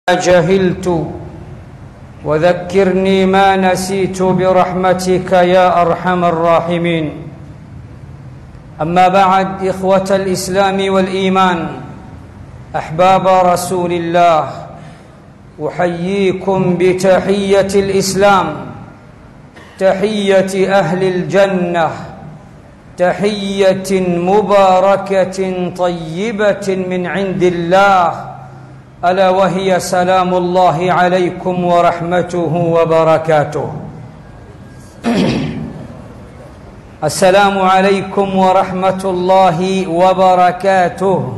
جهلت وذكرني ما نسيت برحمتك يا ارحم الراحمين اما بعد اخوه الاسلام والايمان احباب رسول الله احييكم بتحيه الاسلام تحيه اهل الجنه تحيه مباركه طيبه من عند الله الا وهي سلام الله عليكم ورحمته وبركاته السلام عليكم ورحمه الله وبركاته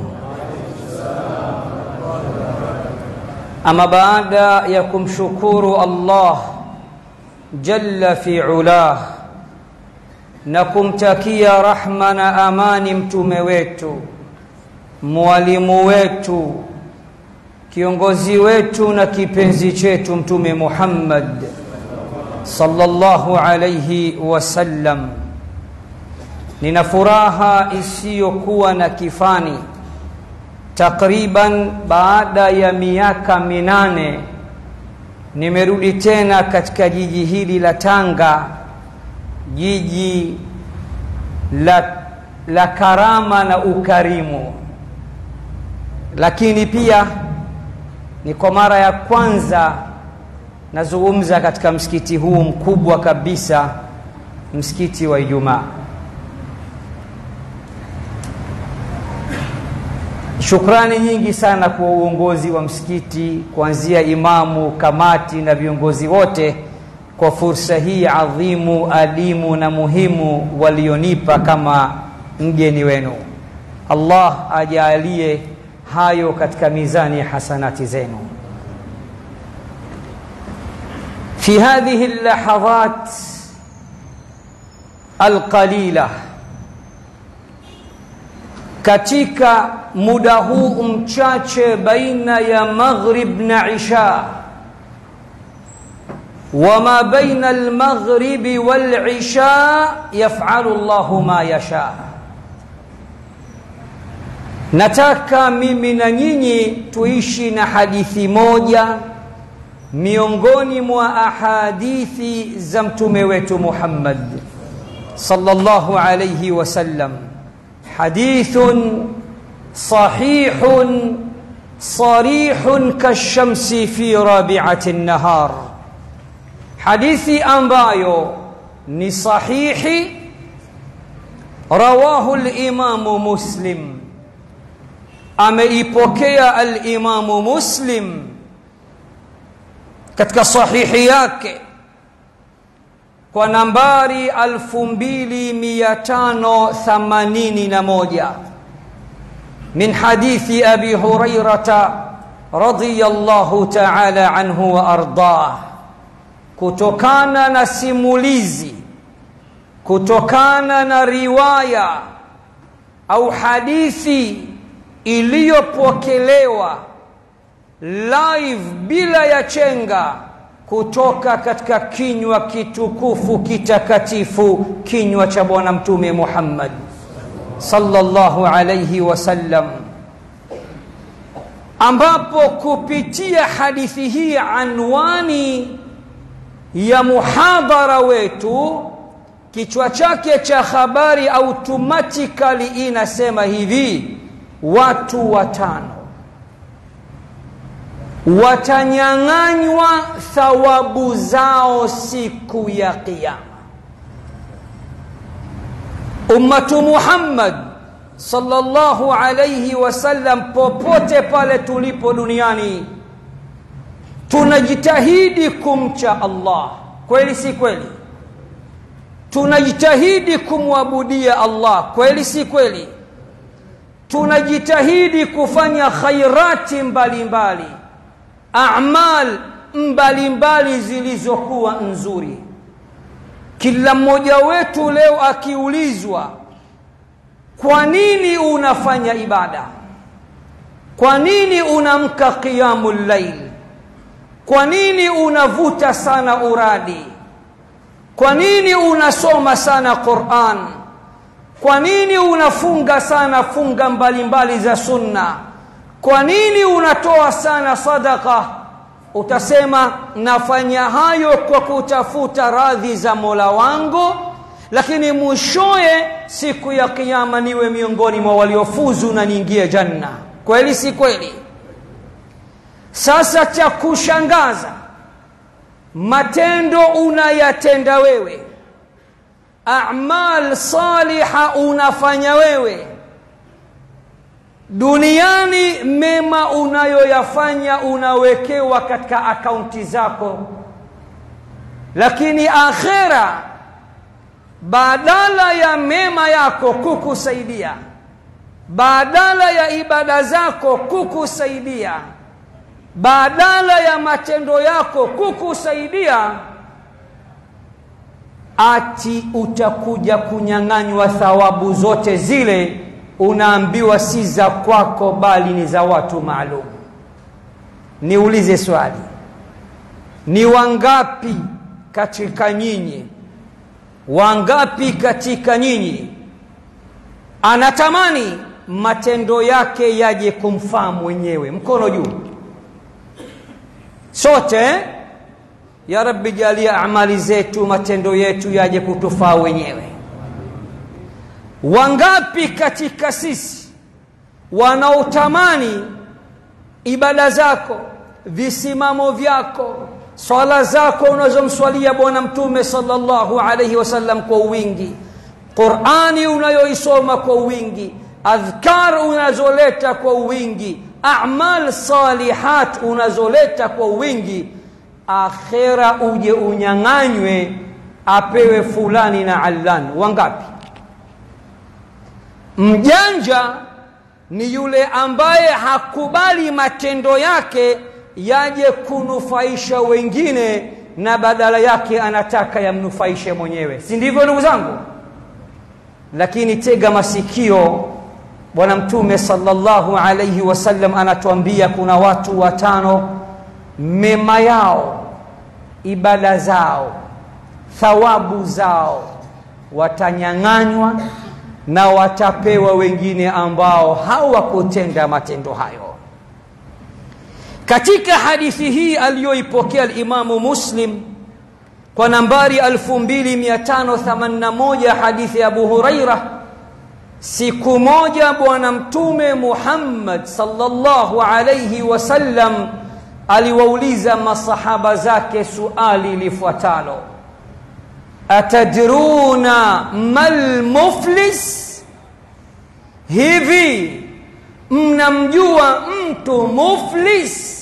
ama baada ya kumshukuru allah jalla fi ulah na kumtakia rahma na amani mtume wetu mwalimu wetu kiongozi wetu na kipenzi chetu mtume Muhammad sallallahu alayhi wasallam. Nina furaha isiyokuwa na kifani, takriban baada ya miaka minane nimerudi tena katika jiji hili la Tanga, jiji la, la karama na ukarimu, lakini pia ni kwa mara ya kwanza nazungumza katika msikiti huu mkubwa kabisa, msikiti wa Ijumaa. Shukrani nyingi sana kwa uongozi wa msikiti, kuanzia imamu, kamati na viongozi wote kwa fursa hii adhimu, adimu na muhimu walionipa kama mgeni wenu. Allah ajalie hayo katika mizani ya hasanati zenu fi hadhihi llahadhat alqalila katika muda huu mchache baina ya maghrib na isha wama baina almaghribi walisha yafalu llahu ma yashaa nataka mimi na nyinyi tuishi na hadithi moja miongoni mwa ahadithi za mtume wetu Muhammad sallallahu alayhi wasallam hadithun sahihun sarihun kashamsi fi rabi'ati an-nahar hadithi ambayo ni sahihi rawahu al-imamu muslim ameipokea al-Imamu Muslim katika sahihi yake kwa nambari 2581 min hadithi Abi Hurairata radhiyallahu ta'ala anhu wa ardah kutokana na simulizi kutokana na riwaya au hadithi iliyopokelewa live bila ya chenga kutoka katika kinywa kitukufu kitakatifu kinywa cha bwana mtume Muhammad sallallahu alayhi wasallam ambapo kupitia hadithi hii anwani ya muhadhara wetu kichwa chake cha habari automatically inasema hivi watu watano watanyang'anywa thawabu zao siku ya kiyama ummatu muhammad sallallahu alayhi wasallam popote pale tulipo duniani tunajitahidi kumcha allah kweli si kweli tunajitahidi kumwabudia allah kweli si kweli tunajitahidi kufanya khairati mbalimbali amal mbalimbali zilizokuwa nzuri kila mmoja wetu leo akiulizwa kwa nini unafanya ibada kwa nini unamka qiyamul layl kwa nini unavuta sana uradi kwa nini unasoma sana Qur'an kwa nini unafunga sana funga mbalimbali za sunna kwa nini unatoa sana sadaka utasema nafanya hayo kwa kutafuta radhi za mola wangu lakini mwishoye siku ya kiama niwe miongoni mwa waliofuzu na niingie janna kweli si kweli sasa cha kushangaza matendo unayatenda wewe amal saliha unafanya wewe duniani mema unayoyafanya unawekewa katika akaunti zako lakini akhera badala ya mema yako kukusaidia badala ya ibada zako kukusaidia badala ya matendo yako kukusaidia ati utakuja kunyang'anywa thawabu zote zile unaambiwa si za kwako bali ni za watu maalum niulize swali ni wangapi katika nyinyi wangapi katika nyinyi anatamani matendo yake yaje kumfaa mwenyewe mkono juu sote ya rabbi jalia amali zetu matendo yetu yaje kutufaa wenyewe wangapi katika sisi wanaotamani ibada zako visimamo vyako swala zako unazomswalia bwana mtume sallallahu alaihi wasallam kwa wingi qurani unayoisoma kwa wingi adhkar unazoleta kwa wingi amal salihat unazoleta kwa wingi akhera uje unyang'anywe apewe fulani na allan wangapi mjanja ni yule ambaye hakubali matendo yake yaje kunufaisha wengine na badala yake anataka yamnufaishe mwenyewe si ndivyo ndugu zangu lakini tega masikio bwana mtume sallallahu alaihi wasallam anatuambia kuna watu watano mema yao ibada zao thawabu zao watanyang'anywa na watapewa wengine ambao hawakutenda matendo hayo katika hadithi hii aliyoipokea alimamu muslim kwa nambari 2581 hadithi ya abu huraira siku moja bwana mtume muhammad sallallahu alaihi wasallam aliwauliza masahaba zake suali lifuatalo atadruna mal muflis hivi mnamjua mtu muflis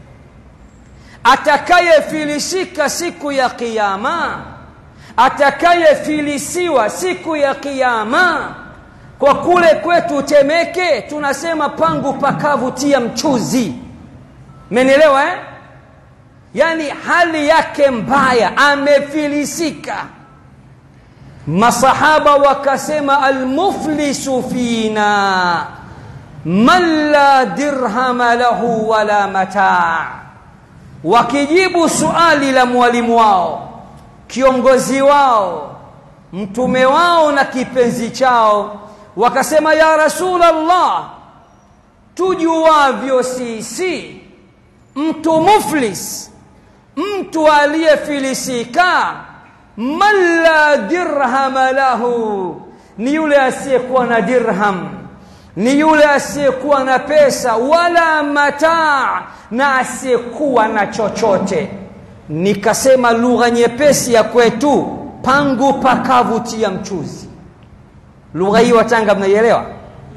atakayefilisika siku ya kiyama atakayefilisiwa siku ya kiyama kwa kule kwetu temeke tunasema pangu pakavu tia mchuzi menelewa eh? yaani hali yake mbaya amefilisika masahaba wakasema almuflisu fina man la dirhama lahu wala mataa wakijibu suali la mwalimu wao kiongozi wao mtume wao na kipenzi chao wakasema ya rasulallah tujuavyo sisi mtu muflis mtu aliyefilisika man la dirhama lahu ni yule asiyekuwa na dirham ni yule asiyekuwa na pesa wala mataa na asiyekuwa na chochote nikasema lugha nyepesi ya kwetu pangu pakavutia mchuzi lugha hii watanga mnaielewa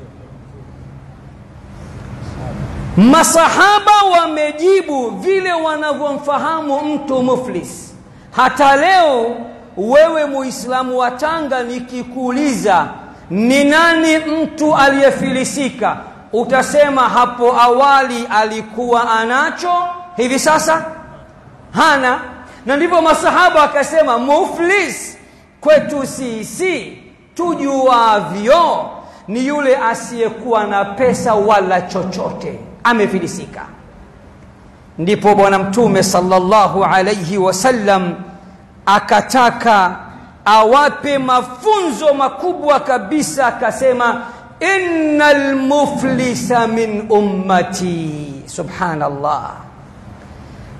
masahaba wamejibu vile wanavyomfahamu mtu muflis hata leo wewe muislamu wa tanga nikikuuliza ni nani mtu aliyefilisika utasema hapo awali alikuwa anacho hivi sasa hana na ndivyo masahaba wakasema muflis kwetu sisi tujuavyo ni yule asiyekuwa na pesa wala chochote amefilisika ndipo bwana mtume sallallahu alaihi wasallam akataka awape mafunzo makubwa kabisa akasema inna lmuflisa min ummati subhanallah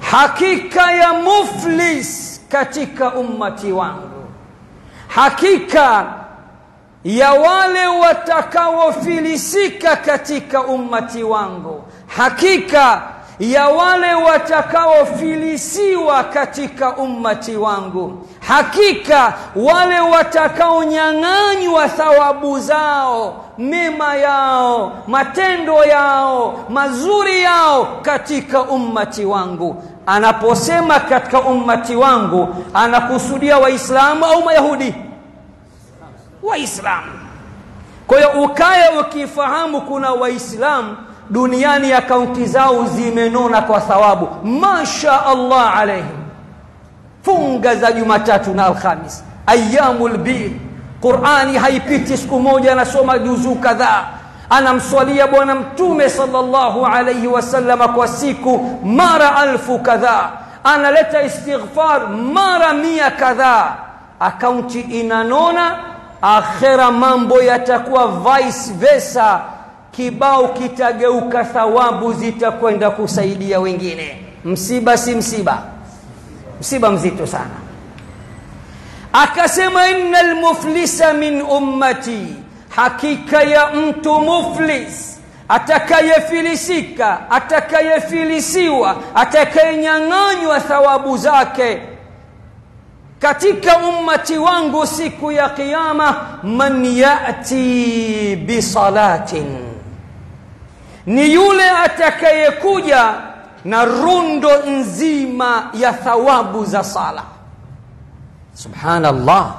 hakika ya muflis katika ummati wangu hakika ya wale watakaofilisika katika ummati wangu hakika ya wale watakaofilisiwa katika ummati wangu hakika wale watakaonyang'anywa thawabu zao mema yao matendo yao mazuri yao katika ummati wangu anaposema katika ummati wangu anakusudia waislamu au mayahudi waislamu kwa hiyo ukaye ukifahamu kuna waislamu duniani akaunti zao zimenona kwa thawabu masha allah alaihim funga za jumatatu na alhamis ayamu lbir qurani haipiti siku moja anasoma juzuu kadhaa anamswalia bwana mtume salllahu alaihi wasallama kwa siku mara alfu kadhaa analeta istighfar mara mia kadhaa akaunti inanona akhera mambo yatakuwa vice versa kibao kitageuka thawabu zitakwenda kusaidia wengine msiba si msiba msiba mzito sana akasema inna lmuflisa min ummati hakika ya mtu muflis atakayefilisika atakayefilisiwa atakayenyang'anywa thawabu zake katika ummati wangu siku ya qiyama man yati bisalatin ni yule atakayekuja na rundo nzima ya thawabu za sala subhanallah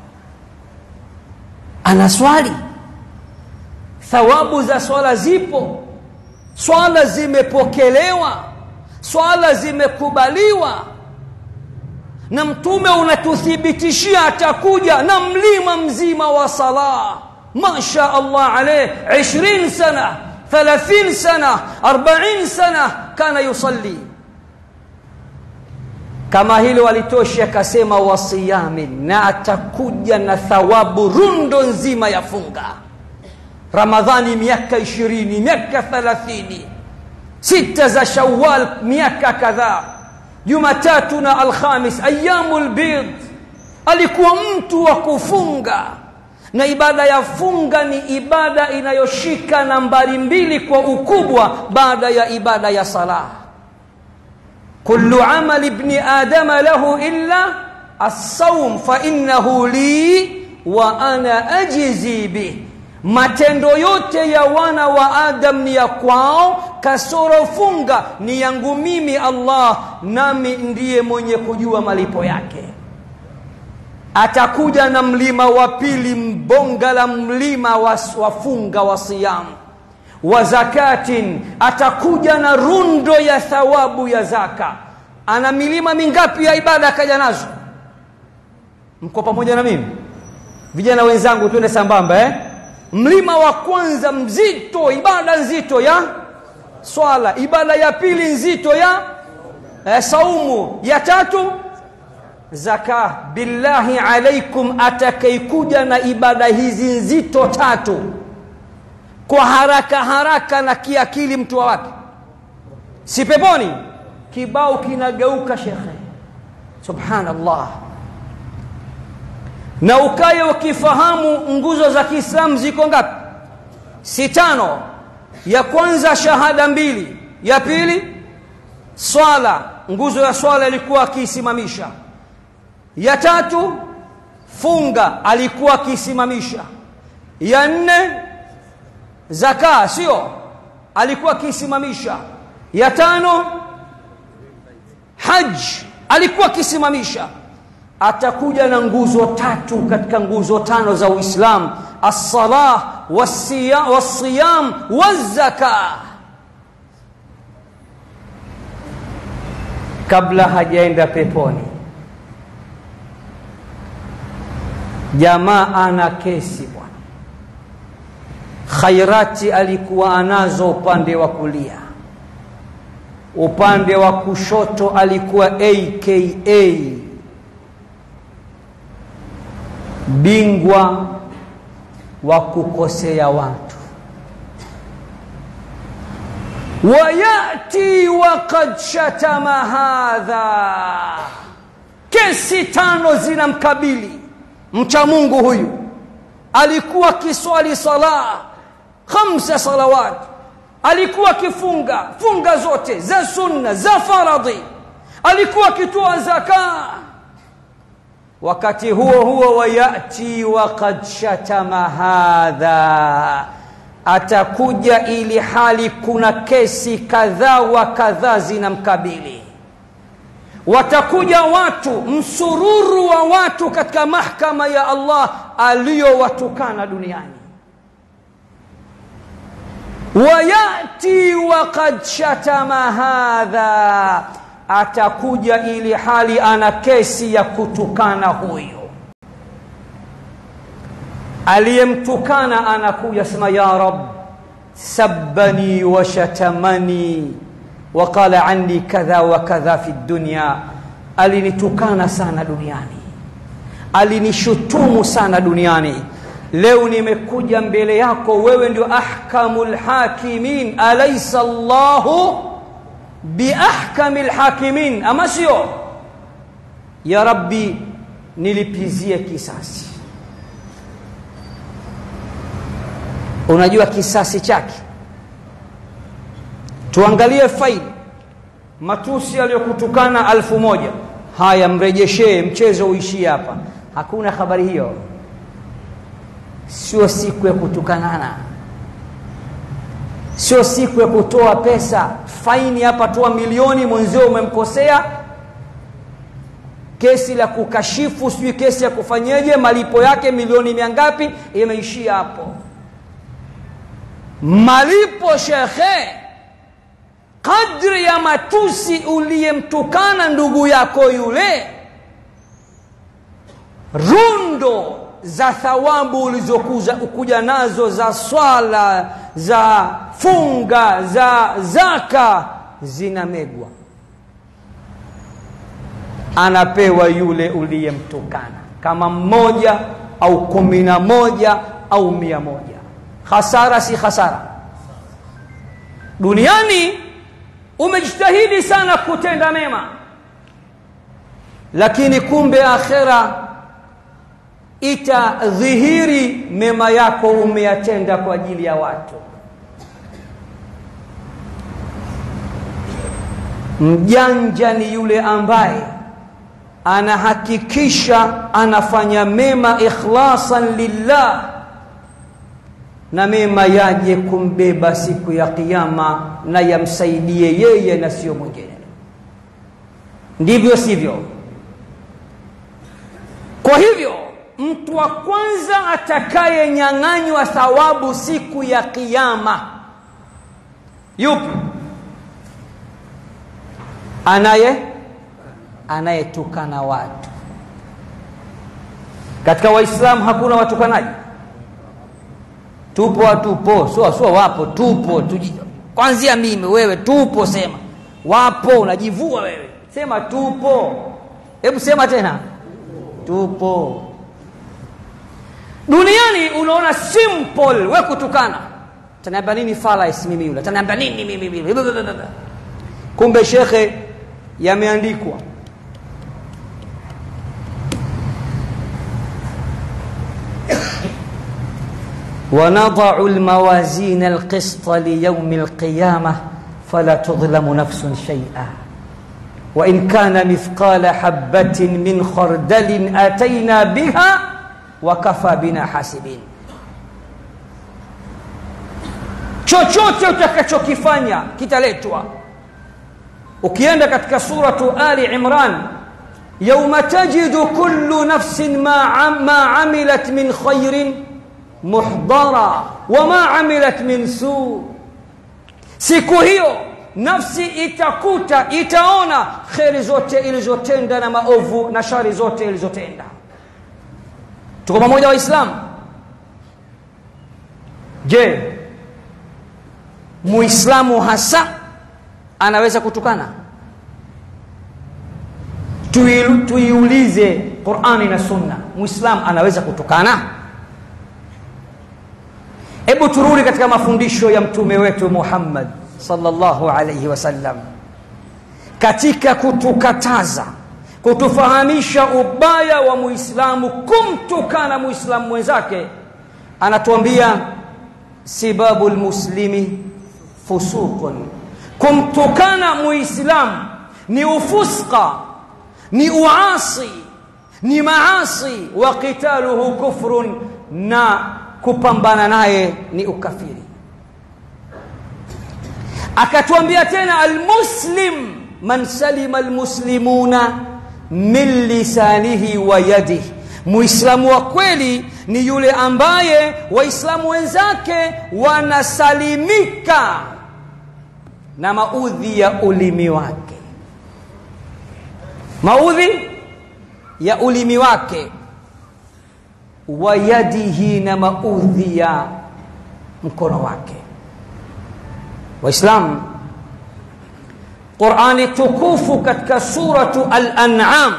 ana swali thawabu za swala zipo swala zimepokelewa swala zimekubaliwa na mtume unatuthibitishia atakuja na mlima mzima wa sala masha allah alaih 20 sana 30 sana 40 sana kana yusalli kama hilo walitoshi akasema wasiyamin na atakuja na thawabu rundo nzima ya funga ramadhani miaka ishirini miaka thalathini sita za shawal miaka kadhaa jumatatu na alkhamis ayamu lbid alikuwa mtu wa kufunga na ibada ya funga ni ibada inayoshika nambari mbili kwa ukubwa baada ya ibada ya salah كل عمل ابن آدم له إلا الصوم فإنه لي وأنا أجزي به matendo yote ya wana wa adam ni ya kwao kasoro funga ni yangu mimi allah nami ndiye mwenye kujua malipo yake atakuja na mlima wa pili mbonga la mlima wa, wa funga wa siyamu wa zakatin atakuja na rundo ya thawabu ya zaka ana milima mingapi ya ibada akaja nazo mko pamoja na mimi vijana wenzangu twende sambamba eh? mlima wa kwanza mzito ibada nzito ya swala ibada ya pili nzito ya eh, saumu ya tatu zaka billahi alaikum atakaikuja na ibada hizi nzito tatu kwa haraka haraka na kiakili mtu wa wapi si peponi kibao kinageuka shekhe subhanallah na ukaye ukifahamu nguzo za kiislamu ziko ngapi si tano ya kwanza shahada mbili ya pili swala nguzo ya swala ilikuwa akiisimamisha ya tatu funga alikuwa akiisimamisha ya nne zaka sio alikuwa akiisimamisha ya tano haj alikuwa akisimamisha atakuja na nguzo tatu katika nguzo tano za uislam alsalah walsiyam wazaka kabla hajaenda peponi jamaa ana kesi bwana khairati alikuwa anazo upande wa kulia upande wa kushoto alikuwa aka bingwa wa kukosea watu wayati waqad shatama hadha kesi tano zinamkabili mcha mungu huyu alikuwa kiswali sala khamsa salawat alikuwa akifunga funga zote za sunna za faradhi alikuwa akitoa zaka wakati huo huo wayati waqad shatama hadha atakuja ili hali kuna kesi kadhaa wa kadhaa zinamkabili watakuja watu msururu wa watu katika mahkama ya allah aliyowatukana duniani wayati waqad shatama hadha atakuja ili hali ana kesi ya kutukana huyo aliyemtukana anakuja sema ya rab sabbani wa shatamani wa qala anni kadha wa kadha fi dunya alinitukana sana duniani alinishutumu sana duniani leo nimekuja mbele yako wewe ndio ahkamul hakimin alaysa Allahu biahkamil hakimin ama sio ya rabbi nilipizie kisasi unajua kisasi chake tuangalie faili matusi aliyokutukana alfu moja haya mrejeshee mchezo uishie hapa hakuna habari hiyo sio siku ya kutukanana sio siku ya kutoa pesa faini hapa toa milioni mwenzio umemkosea kesi la kukashifu sijui kesi ya kufanyeje malipo yake milioni mia ngapi imeishia hapo malipo shekhe kadri ya matusi uliyemtukana ndugu yako yule rundo za thawabu ulizokuja nazo za swala za funga za zaka zinamegwa anapewa yule uliyemtukana kama mmoja au kumi na moja au mia moja hasara si hasara duniani umejitahidi sana kutenda mema lakini kumbe akhera itadhihiri mema yako umeyatenda kwa ajili ya watu mjanja ni yule ambaye anahakikisha anafanya mema ikhlasan lillah na mema yaje kumbeba siku ya kiyama na yamsaidie yeye na sio mwingine ndivyo sivyo kwa hivyo mtu wa kwanza atakayenyang'anywa thawabu siku ya kiyama yupi anaye anayetukana watu katika waislamu hakuna watukanaji tupo hatupo sio sio wapo tupo tuji, kwanzia mimi wewe tupo sema wapo unajivua wewe sema tupo hebu sema tena tupo duniani unaona simple we kutukana taniambia nini falais mimi yule taniambia nini mimi yule kumbe shekhe yameandikwa ونضع الموازين القسط ليوم القيامة فلا تظلم نفس شيئا وإن كان مثقال حبة من خردل أتينا بها وكفى بنا حاسبين chochote utakachokifanya kitaletwa ukienda katika suratu ali imran yauma tajidu kullu nafsin ma, ma amilat min khairin muhdara wama amilat min su siku hiyo nafsi itakuta itaona kheri zote ilizotenda na maovu na shari zote ilizotenda tuko pamoja waislamu je muislamu hasa anaweza kutukana tuiulize qurani na sunna muislamu anaweza kutukana hebu turudi katika mafundisho ya mtume wetu muhammad sallallahu alayhi wasallam katika kutukataza kutufahamisha ubaya wa muislamu kumtukana muislamu mwenzake anatuambia sibabu lmuslimi fusuqun kumtukana muislamu ni ufusqa ni uasi ni maasi wa qitaluhu kufrun na kupambana naye ni ukafiri akatuambia tena almuslim man salima almuslimuna min lisanihi wa yadihi muislamu wa kweli ni yule ambaye waislamu wenzake wanasalimika na maudhi ya ulimi wake maudhi ya ulimi wake wa yadihi na maudhi ya mkono wake waislamu qurani tukufu katika suratu al-an'am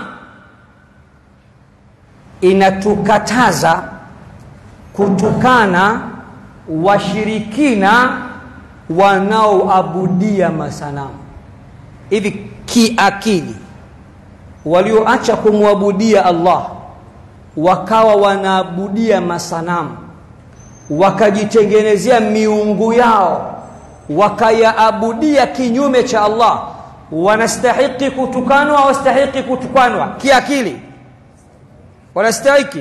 inatukataza kutukana washirikina wanaoabudia masanamu hivi kiakili walioacha kumwabudia Allah wakawa wanaabudia masanamu wakajitengenezea miungu yao wakayaabudia kinyume cha Allah wanastahiki kutukanwa hawastahiki kutukanwa kiakili wanastahiki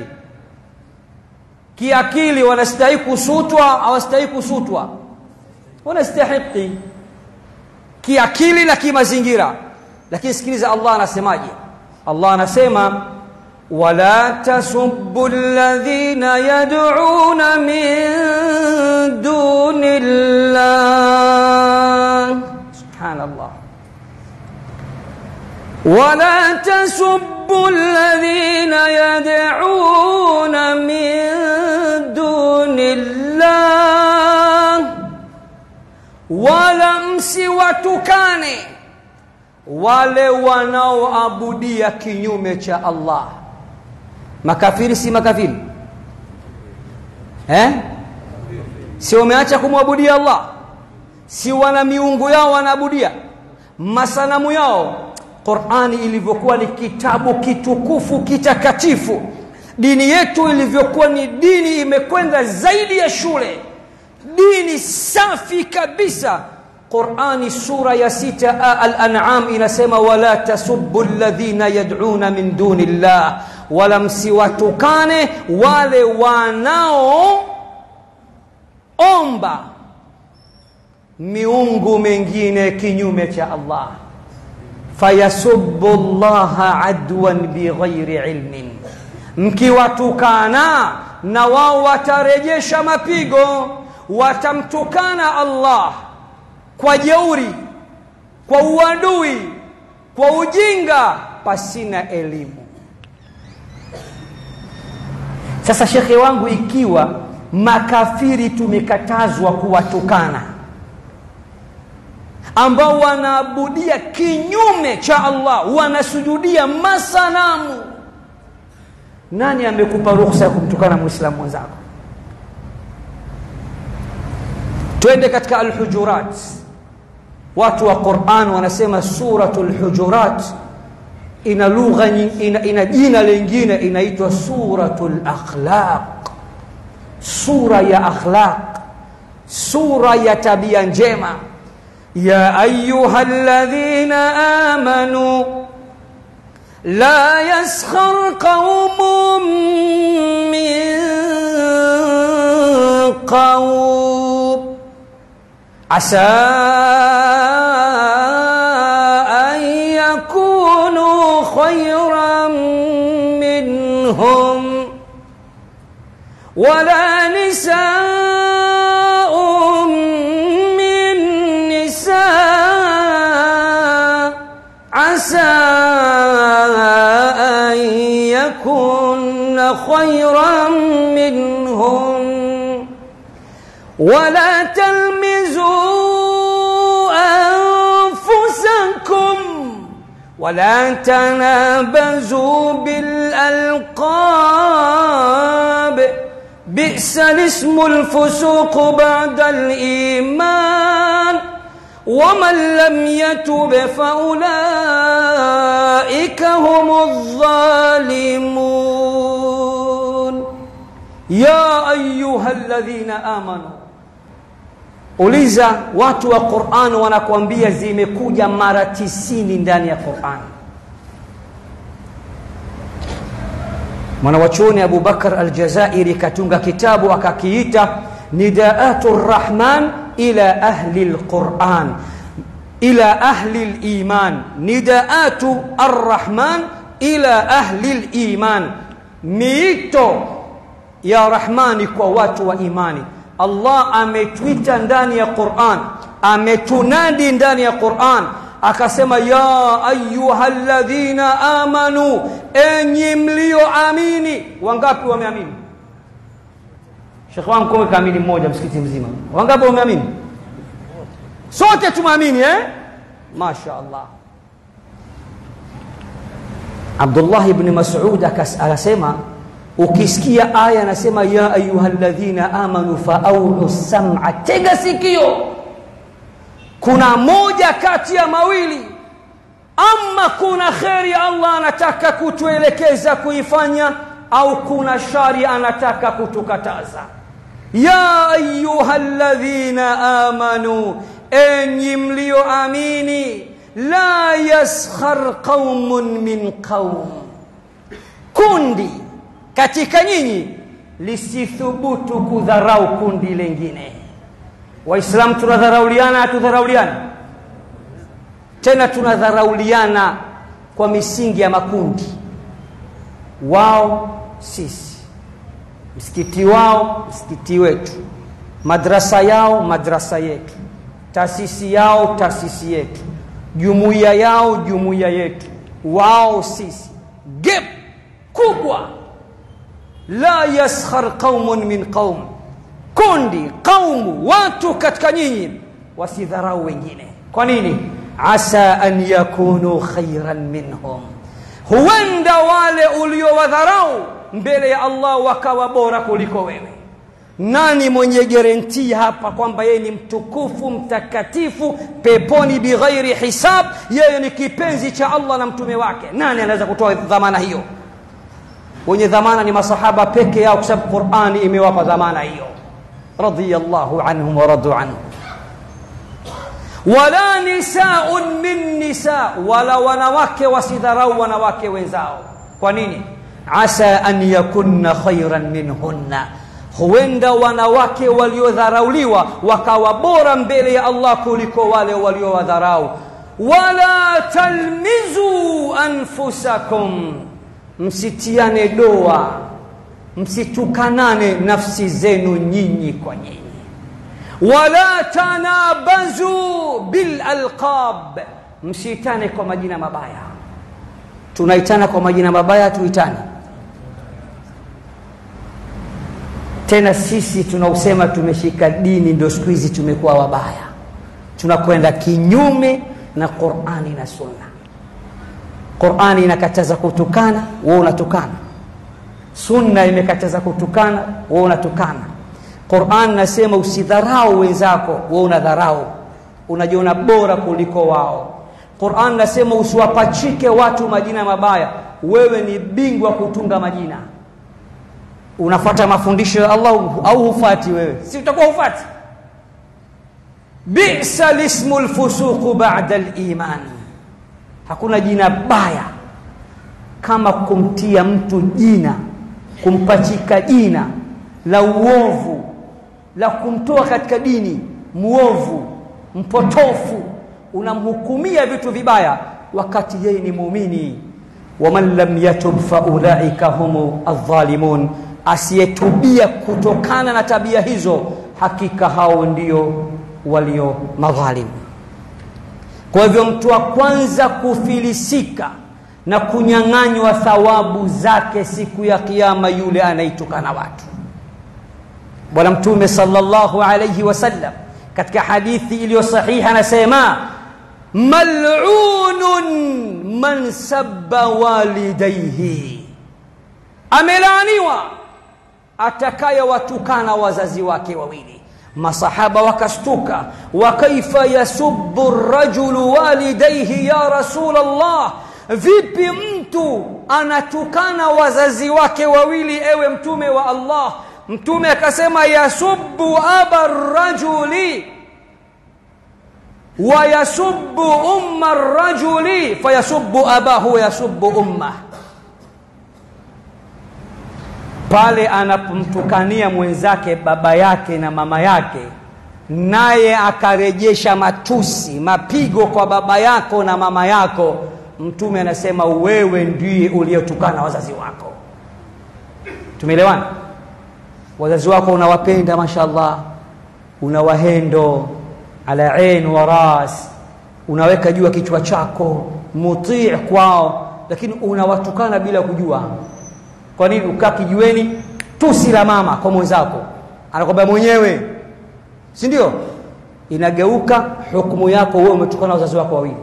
kiakili wanastahiki kusutwa hawastahiki kusutwa wanastahiki kiakili na kimazingira lakini sikiliza Allah anasemaje Allah anasema wala tasubbu alladhina yad'una min dunillah subhanallah ولا تسبوا الذين يدعون من دون الله wala msiwatukane wale wanaoabudia kinyume cha Allah makafiri si makafiri eh si wameacha kumwabudia Allah si wana miungu yao wanaabudia masanamu yao Qur'ani ilivyokuwa ni kitabu kitukufu kitakatifu dini yetu ilivyokuwa ni dini imekwenda zaidi ya shule dini safi kabisa Qur'ani sura ya sita al-an'am inasema wala tasubbu alladhina yad'una min dunillah wala msiwatukane wale wanao omba miungu mengine kinyume cha Allah fayasubbu allaha adwan bighairi ilmin mkiwatukana na wao watarejesha mapigo watamtukana Allah kwa jeuri kwa uadui kwa ujinga pasina elimu sasa shekhe wangu ikiwa makafiri tumekatazwa kuwatukana ambao wanaabudia kinyume cha Allah wanasujudia masanamu nani amekupa ruhusa ya kumtukana muislamu mwenzako twende katika alhujurat watu wa Qur'an wanasema suratul hujurat ina lugha ina, ina jina lingine inaitwa suratul akhlaq sura ya akhlaq sura ya tabia njema ya ayuha alladhina amanu la yaskhar qaumun min qaum asa an yakunu khayran minhum ولا نساء من نساء عسى أن يكن خيرا منهم ولا تلمزوا أنفسكم ولا تنابزوا بالألقاب بئس الاسم الفسوق بعد الإيمان ومن لم يتب فأولئك هم الظالمون يا أيها الذين آمنوا uliza watu wa Qur'an wanakuambia zimekuja mara tisini ndani ya Qur'an mwanawachuoni Abu Bakar Aljazairi katunga kitabu akakiita Nidaatu Rrahman ila ahli lquran ila ahli liman Nidaatu Arrahman ila ahli liman, miito ya Rahmani kwa watu wa imani. Allah ametwita ndani ya Qur'an, ametunadi ndani ya Qur'an akasema ya ayuha alladhina amanu, enyi mlioamini. Wangapi wameamini? Shekhe wangu kowe kaamini mmoja msikiti mzima. Wangapi wameamini? Sote tumeamini eh? Masha Allah. Abdullah ibn Mas'ud akasema ukisikia aya anasema ya ayuha alladhina amanu faaudu sam'a, tega sikio kuna moja kati ya mawili ama kuna kheri Allah anataka kutuelekeza kuifanya au kuna shari anataka kutukataza ya ayuha alladhina amanu enyi mlioamini la yaskhar qaumun min qaum kundi katika nyinyi lisithubutu kudharau kundi lingine waislamu tunadharauliana hatudharauliana tena tunadharauliana kwa misingi ya makundi wao sisi msikiti wao msikiti wetu madrasa yao madrasa yetu taasisi yao taasisi yetu jumuiya yao jumuiya yetu wao sisi gap kubwa la yaskhar qaumun min qaum kundi qaumu watu katika nyinyi wasidharau wengine kwa nini asa an yakunu khairan minhum huenda wale uliowadharau mbele ya Allah wakawa bora kuliko wewe nani mwenye garantii hapa kwamba yeye ni mtukufu mtakatifu peponi bighairi hisab yeye ni kipenzi cha Allah na mtume wake nani anaweza kutoa dhamana hiyo wenye dhamana ni masahaba peke yao kwa sababu Qur'ani imewapa dhamana hiyo radiyallahu anhum wa radu anhu wala nisaun min nisa wala wanawake wasidharau wanawake wenzao kwa nini asa an yakunna khairan minhunna huenda wanawake waliodharauliwa wakawa bora mbele ya Allah kuliko wale waliowadharau wala talmizu anfusakum msitiane doa msitukanane nafsi zenu nyinyi kwa nyinyi wala tanabazu bil alqab msiitane kwa majina mabaya tunaitana kwa majina mabaya tuitane tena sisi tunausema tumeshika dini ndio siku hizi tumekuwa wabaya tunakwenda kinyume na qurani na sunna qurani inakataza kutukana wewe unatukana sunna imekataza kutukana wewe unatukana Qur'an nasema usidharau wenzako, wewe unadharau, unajiona bora kuliko wao. Qur'an nasema usiwapachike watu majina mabaya, wewe ni bingwa kutunga majina. Unafuata mafundisho ya Allah au hufati wewe? Si utakuwa hufati. Bisa lismu lfusuqu ba'da liman, hakuna jina baya kama kumtia mtu jina, kumpachika jina la uovu la kumtoa katika dini muovu mpotofu unamhukumia vitu vibaya wakati yeye ni muumini waman lam yatub faulaika humu aldhalimun asiyetubia kutokana na tabia hizo hakika hao ndio walio madhalim kwa hivyo mtu wa kwanza kufilisika na kunyang'anywa thawabu zake siku ya kiyama yule anaitukana watu bwana mtume sallallahu alayhi wasallam katika hadithi iliyo sahihi anasema mal'unun man sabba walidayhi amelaaniwa atakayewatukana wazazi wake wawili masahaba wakashtuka wa kaifa yasubbu rajulu walidayhi ya rasul allah vipi mtu anatukana wazazi wake wawili ewe mtume wa allah mtume akasema yasubbu aba rajuli wa yasubbu umma rajuli fayasubbu abahu wa yasubbu ummah pale anapomtukania mwenzake baba yake na mama yake naye akarejesha matusi mapigo kwa baba yako na mama yako mtume anasema wewe ndiye uliyetukana wazazi wako tumeelewana wazazi wako unawapenda mashallah unawahendo ala ain wa ras unaweka juu ya kichwa chako mutii kwao lakini unawatukana bila kujua kwa nini ukaa kijiweni tusi la mama kwa mwenzako anakwambia mwenyewe si ndio inageuka hukumu yako wewe umetukana wazazi wako wawili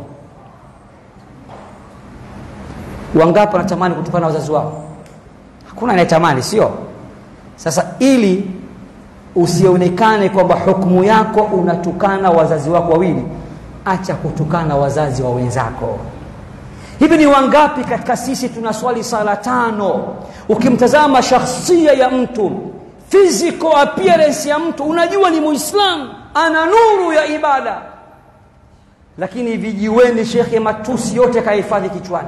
wangapi wanatamani kutukana wazazi wao hakuna anayetamani sio sasa ili usionekane kwamba hukumu yako unatukana wazazi wako wawili acha kutukana wazazi wa wenzako hivi ni wangapi katika sisi tunaswali sala tano ukimtazama shakhsia ya mtu physical appearance ya mtu unajua ni muislamu ana nuru ya ibada lakini vijiweni shekhe matusi yote kahifadhi kichwani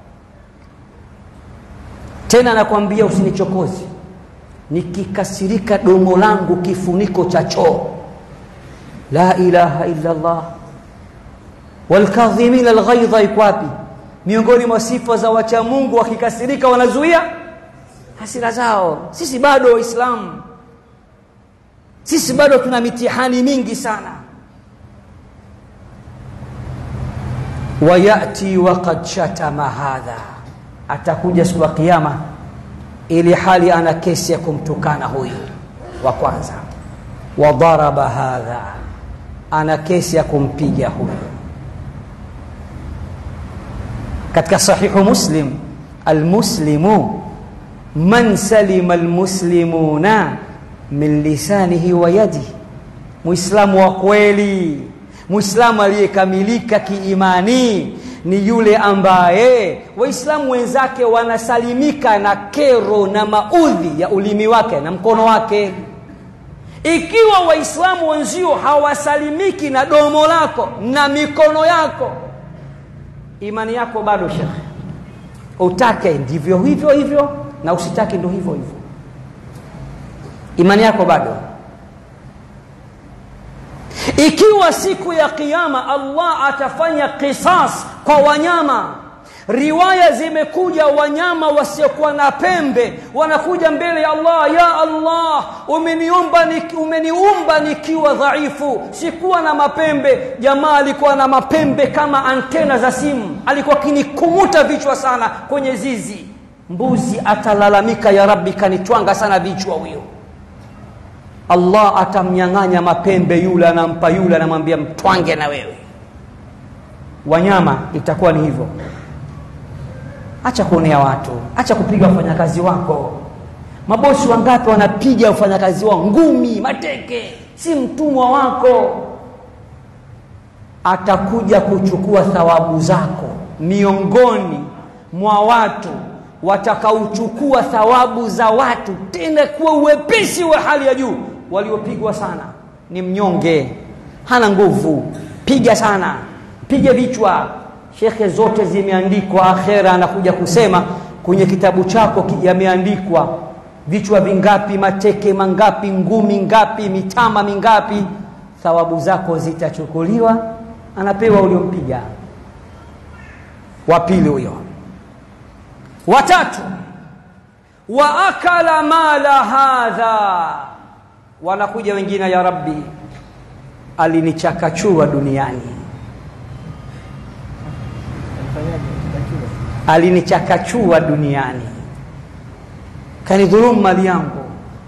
tena nakwambia usinichokozi nikikasirika domo langu kifuniko cha choo la ilaha illa allah walkadhimina alghaidha iko wapi miongoni mwa sifa za wacha Mungu wakikasirika wanazuia hasira zao sisi bado waislamu sisi bado tuna mitihani mingi sana wayati waqad shatama hadha atakuja siku ya kiyama ili hali ana kesi ya kumtukana huyu wa kwanza wadaraba hadha ana kesi ya kumpiga huyu katika sahihu muslim almuslimu man salima almuslimuna min lisanihi wa yadihi muislamu wa kweli muislamu aliyekamilika kiimani ni yule ambaye waislamu wenzake wanasalimika na kero na maudhi ya ulimi wake na mkono wake ikiwa waislamu wenzio hawasalimiki na domo lako na mikono yako imani yako bado shekhe utake ndivyo hivyo hivyo na usitake ndo hivyo hivyo imani yako bado ikiwa siku ya kiyama allah atafanya qisas kwa wanyama riwaya zimekuja wanyama wasiokuwa na pembe wanakuja mbele ya allah ya allah umeniumba niki, umeniumba nikiwa dhaifu sikuwa na mapembe jamaa alikuwa na mapembe kama antena za simu alikuwa kinikumuta vichwa sana kwenye zizi mbuzi atalalamika ya rabbi kanitwanga sana vichwa huyo allah atamnyang'anya mapembe yule anampa yule anamwambia mtwange na wewe wanyama itakuwa ni hivyo acha kuonea watu acha kupiga wafanyakazi wako mabosi wangapi wanapiga wafanyakazi wao ngumi mateke si mtumwa wako atakuja kuchukua thawabu zako miongoni mwa watu watakaochukua thawabu za watu tena kuwa uwepesi wa hali ya juu waliopigwa sana ni mnyonge hana nguvu piga sana piga vichwa shekhe zote zimeandikwa akhera anakuja kusema kwenye kitabu chako yameandikwa vichwa vingapi mateke mangapi ngumi ngapi mitama mingapi thawabu zako zitachukuliwa anapewa uliompiga wa pili huyo watatu wa akala mala hadha wanakuja wengine ya rabbi alinichakachua duniani alinichakachua duniani kanidhulumu mali yangu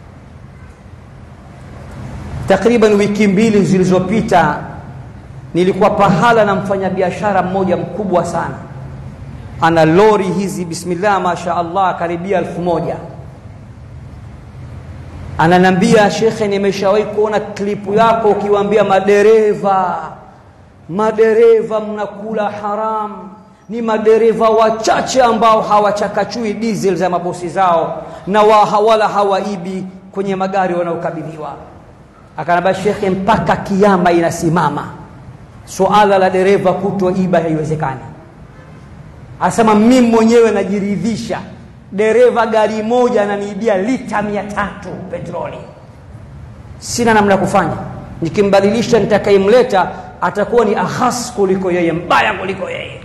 takriban wiki mbili zilizopita nilikuwa pahala na mfanyabiashara mmoja mkubwa sana ana lori hizi bismillah masha allah karibia elfu moja ananambia shekhe nimeshawahi kuona klipu yako ukiwaambia madereva madereva mnakula haram ni madereva wachache ambao hawachakachui diesel za mabosi zao na wa, wala hawaibi kwenye magari wanaokabidhiwa akanambia shekhe mpaka kiama inasimama suala la dereva kutoiba haiwezekani anasema mimi mwenyewe najiridhisha dereva gari moja ananiibia lita mia tatu petroli sina namna ya kufanya nikimbadilisha nitakayemleta atakuwa ni ahas kuliko yeye mbaya kuliko yeye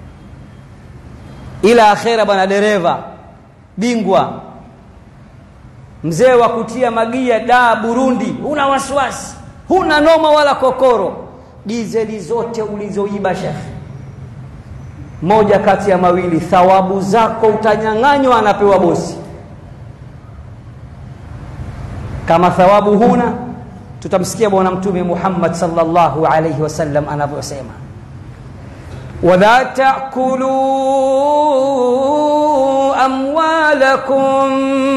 ila akhera bwana dereva bingwa mzee wa kutia magia daa burundi huna wasiwasi huna noma wala kokoro dizeli zote ulizoiba shekhe moja kati ya mawili thawabu zako utanyang'anywa anapewa bosi kama thawabu huna tutamsikia bwana mtume muhammad salllahu alaihi wasallam anavyosema wala takulu amwalakum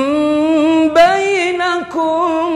bainakum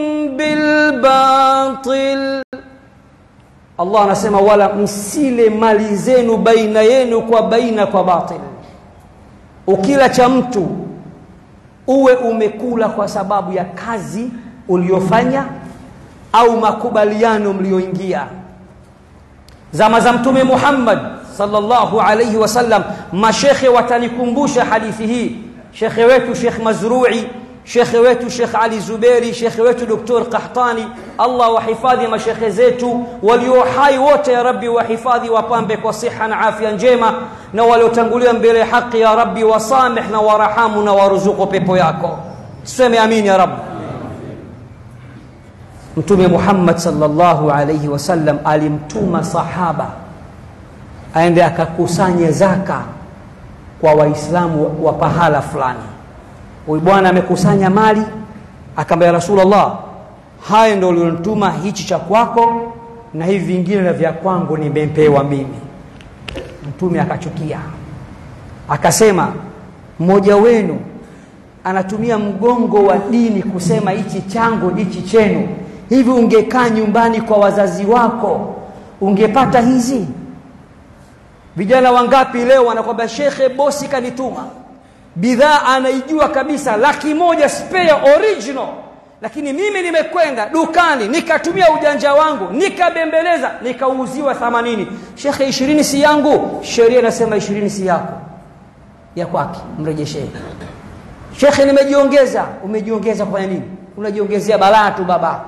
bilbatil allah anasema wala msile mali zenu baina yenu kwa baina kwa batil ukila cha mtu uwe umekula kwa sababu ya kazi uliyofanya au makubaliano mlioingia zama za mtume muhammad sallallahu alaihi wasallam mashekhe watanikumbusha hadithi hii shekhe wetu shekh mazrui shekhe wetu shekh ali zuberi shekhe wetu doktor qahtani allah wahifadhi mashekhe zetu walio hai wote ya rabbi wahifadhi wapambe kwa siha na afya njema na waliotangulia mbele haqi ya rabbi wasameh na warahamu na waruzuku pepo yako tuseme amin ya rabbi mtume muhammad salllahu alaihi wasallam alimtuma sahaba aende akakusanye zaka kwa waislamu wa pahala fulani huyu bwana amekusanya mali akaambia rasulllah haya ndo ulionituma hichi cha kwako na hivi vingine na vya kwangu nimepewa mimi mtume akachukia akasema mmoja wenu anatumia mgongo wa dini kusema hichi changu hichi chenu hivi ungekaa nyumbani kwa wazazi wako ungepata hizi vijana wangapi leo wanakwambia shekhe bosi kanituma bidhaa anaijua kabisa laki moja spare original lakini mimi nimekwenda dukani nikatumia ujanja wangu nikabembeleza nikauziwa thamanini shekhe ishirini si yangu sheria inasema ishirini si yako ya kwake mrejeshee shekhe nimejiongeza umejiongeza kufanya nini unajiongezea balaa tu baba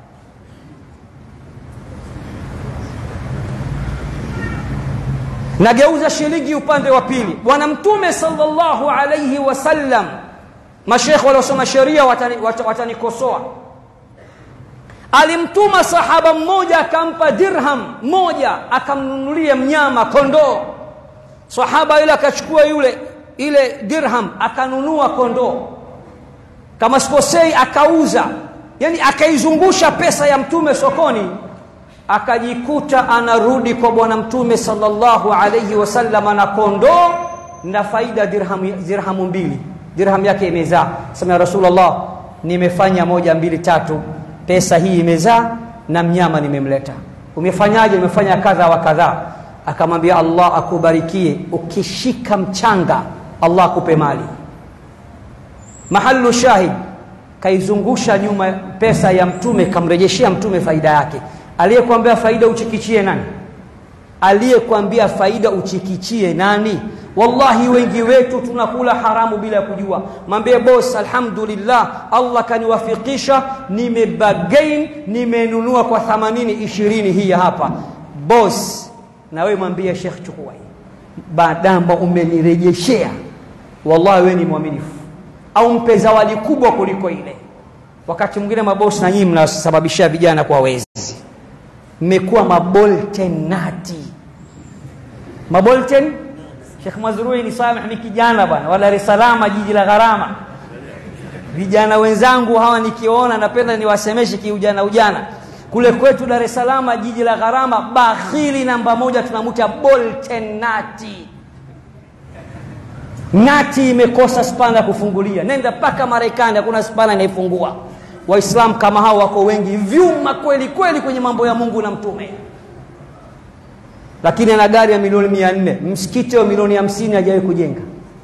nageuza shilingi upande wa pili bwana mtume salllahu alaihi wasallam mashekhe waliosoma sheria watanikosoa watani, watani alimtuma sahaba mmoja akampa dirham moja akamnunulia mnyama kondoo sahaba yule akachukua yule ile dirham akanunua kondoo kama sikosei akauza yani akaizungusha pesa ya mtume sokoni akajikuta anarudi kwa bwana mtume salllahu alaihi wasallam na kondoo na faida dirhamu, dirhamu mbili dirham yake imezaa sema ya rasulllah nimefanya moja mbili tatu pesa hii imezaa na mnyama nimemleta umefanyaje umefanya kadha wa kadhaa akamwambia allah akubarikie ukishika mchanga allah akupe mali mahalu shahid kaizungusha nyuma pesa ya mtume kamrejeshea mtume faida yake aliyekwambia faida uchikichie nani aliyekwambia faida uchikichie nani wallahi wengi wetu tunakula haramu bila ya kujua mwambie bos alhamdulillah allah kaniwafikisha nimebagain nimenunua kwa 80 ishirini hii hapa bos na wewe mwambie shekh chukua hii badamba umenirejeshea wallahi wewe ni mwaminifu au mpe zawadi kubwa kuliko ile wakati mwingine mabosi na nyinyi mnasababishia vijana kwa wezi mmekuwa maboltenati mabolten Sheikh Mazrui ni samih ni kijana bwana wa Dar es Salaam jiji la gharama vijana wenzangu hawa nikiona napenda niwasemeshe kiujana ujana kule kwetu Dar es Salaam jiji la gharama bakhili namba moja tunamuta boltenati nati imekosa spana kufungulia nenda mpaka Marekani hakuna spana inaifungua waislamu kama hao wako wengi vyuma kweli kweli kwenye mambo ya mungu na mtume lakini ana gari ya milioni mia nne msikiti wa milioni hamsini hajawahi kujenga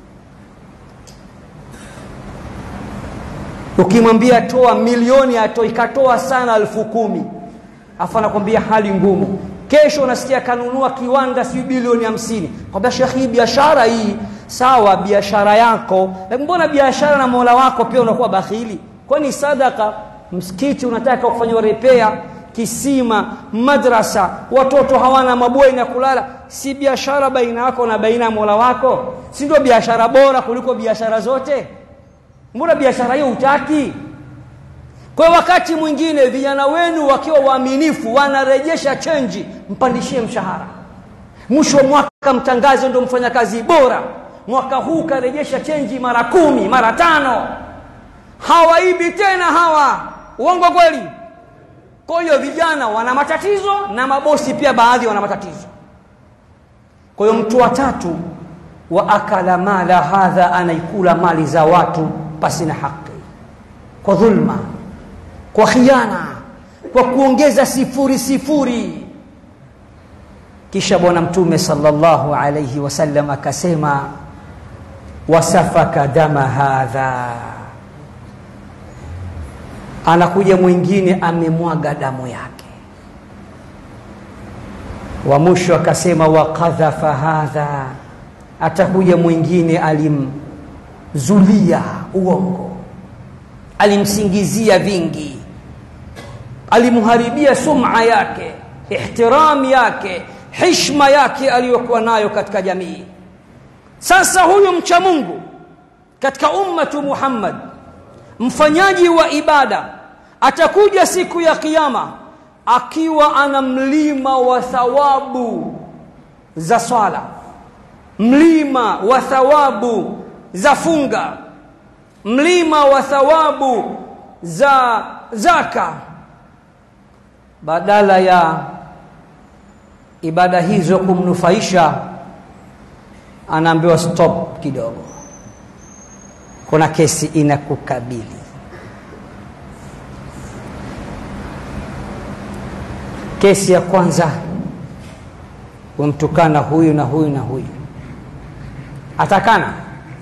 ukimwambia toa milioni ato ikatoa sana elfu kumi afu anakwambia hali ngumu kesho unasikia kanunua kiwanda si bilioni hamsini kwambia shekhi hii biashara hii sawa biashara yako lakini mbona biashara na mola wako pia unakuwa bakhili kwani sadaka msikiti unataka kufanywa repea kisima madrasa watoto hawana mabweni ya kulala si biashara baina yako na baina ya mola wako si ndio biashara bora kuliko biashara zote mbona biashara hiyo hutaki kwa wakati mwingine vijana wenu wakiwa waaminifu wanarejesha chenji mpandishie mshahara mwisho wa mwaka mtangazo ndio mfanyakazi bora mwaka huu karejesha chenji mara kumi mara tano hawaibi tena hawa uongo kweli kwa hiyo vijana wana matatizo na mabosi pia baadhi wana matatizo kwa hiyo mtu wa tatu wa akala mala hadha anaikula mali za watu pasi na haki kwa dhulma kwa khiana kwa kuongeza sifuri sifuri kisha bwana mtume sallallahu alayhi wasallam akasema wasafaka dama hadha anakuja mwingine amemwaga damu yake wa mwisho akasema wakadhafa hadha atakuja mwingine alimzulia uongo alimsingizia vingi alimharibia sum'a yake ihtiram yake hishma yake aliyokuwa nayo katika jamii sasa huyu mcha Mungu katika ummatu Muhammad mfanyaji wa ibada atakuja siku ya kiyama akiwa ana mlima wa thawabu za swala mlima wa thawabu za funga mlima wa thawabu za zaka badala ya ibada hizo kumnufaisha anaambiwa stop kidogo kuna kesi inakukabili kesi ya kwanza wamtukana huyu na huyu na huyu atakana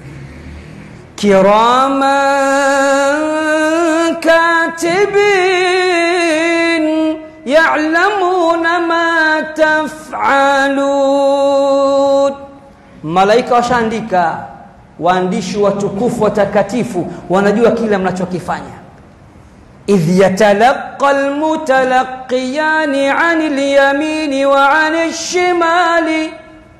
kiraman katibin ya'lamuna ma taf'alun malaika washaandika waandishi watukufu watakatifu wanajua kile mnachokifanya idh yatalaqa almutalaqiyani an alyamini wa an alshimali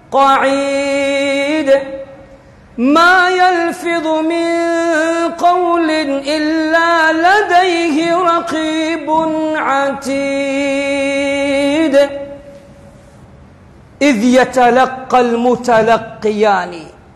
qa'id ما يلفظ من قول إلا لديه رقيب عتيد إذ يتلقى المتلقيان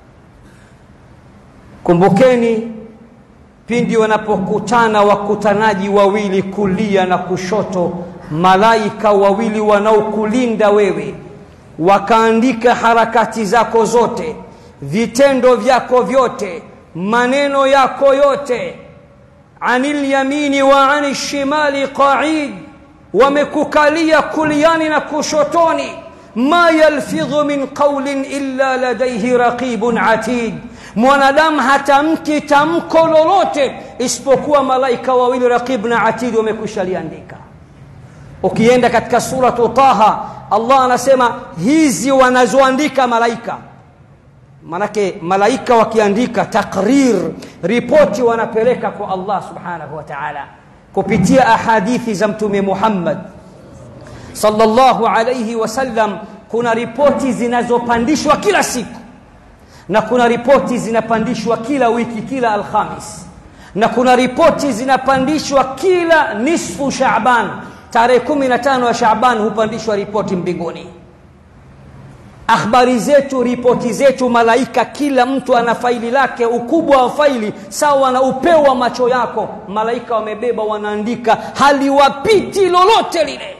kumbukeni pindi wanapokutana wakutanaji wawili kulia na kushoto malaika wawili wanaokulinda wewe wakaandika harakati zako zote vitendo vyako vyote maneno yako yote anil yamini wa anil shimali qaid wamekukalia kuliani na kushotoni ma yalfidhu min qawlin illa ladayhi raqibun atid mwanadamu hatamki tamko lolote isipokuwa malaika wawili raqib na atid wamekwisha liandika ukienda katika suratu taha allah anasema hizi wanazoandika malaika manake malaika wakiandika takrir ripoti wanapeleka kwa Allah subhanahu wa ta'ala kupitia ahadithi za mtume Muhammad sallallahu alayhi wasallam kuna ripoti zinazopandishwa kila siku na kuna ripoti zinapandishwa kila wiki kila alhamis na kuna ripoti zinapandishwa kila nisfu Shaaban tarehe 15 ya Shaaban hupandishwa ripoti mbinguni akhbari zetu ripoti zetu malaika kila mtu ana faili lake ukubwa wa faili sawa na upeo wa macho yako malaika wamebeba wanaandika haliwapiti lolote lile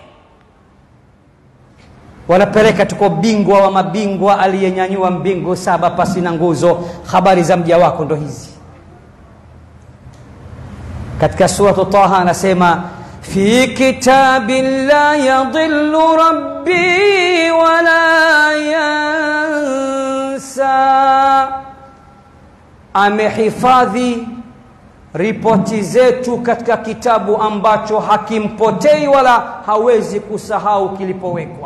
wanapeleka tuko bingwa wa mabingwa aliyenyanyua mbingu saba pasi na nguzo habari za mja wako ndo hizi katika suratu taha anasema fi kitabin la yadhillu rabbi wala yansa amehifadhi ripoti zetu katika kitabu ambacho hakimpotei wala hawezi kusahau kilipowekwa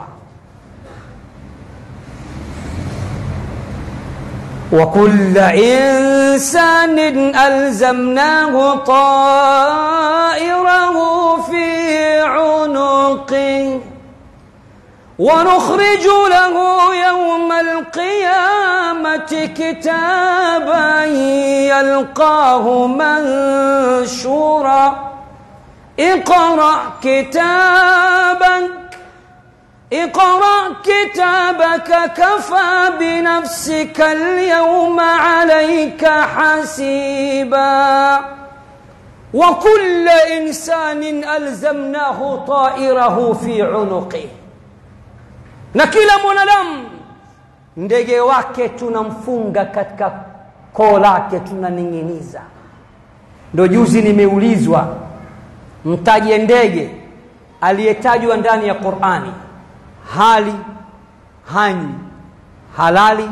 وكل إنسان ألزمناه طائره في عنقه ونخرج له يوم القيامة كتابا يلقاه منشورا اقرأ كتابك اقرأ كتابك كفى بنفسك اليوم عليك حسيبا وكل إنسان ألزمناه طائره في عنقه na kila mwanadamu ndege wake tunamfunga katika koo lake tunaning'iniza ndo juzi nimeulizwa mtaje ndege aliyetajwa ndani ya qurani hali hanywi halali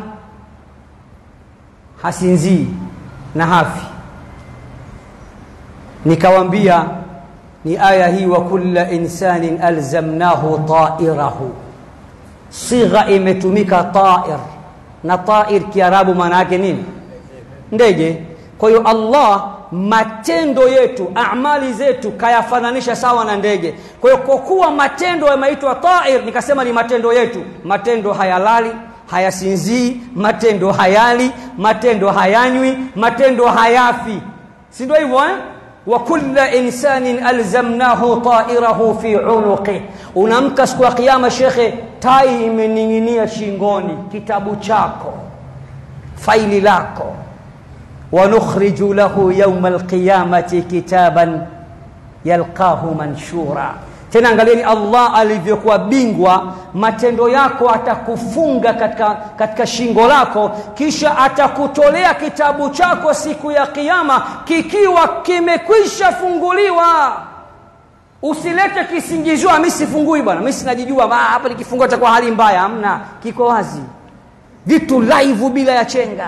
hasinzii na hafi nikawambia ni aya hii wa kulla insanin alzamnahu tairahu sigha imetumika tair na tair kiarabu maana yake nini ndege kwa hiyo allah matendo yetu amali zetu kayafananisha sawa na ndege kwa hiyo kwa kuwa matendo yameitwa tair nikasema ni matendo yetu matendo hayalali hayasinzii matendo hayali matendo hayanywi matendo hayafi si ndio hivyo eh? wa kulla insanin alzamnahu tairahu fi unuqih unamka siku ya kiyama shekhe tai imening'inia shingoni kitabu chako faili lako ونخرج له يوم القيامة كتابا يلقاه منشورا tena angalieni allah alivyokuwa bingwa matendo yako atakufunga katika, katika shingo lako kisha atakutolea kitabu chako siku ya kiama kikiwa kimekwisha funguliwa usilete kisingizio mi sifungui bwana mi sinajijua hapa nikifungua takuwa hali mbaya hamna kiko wazi vitu live bila ya chenga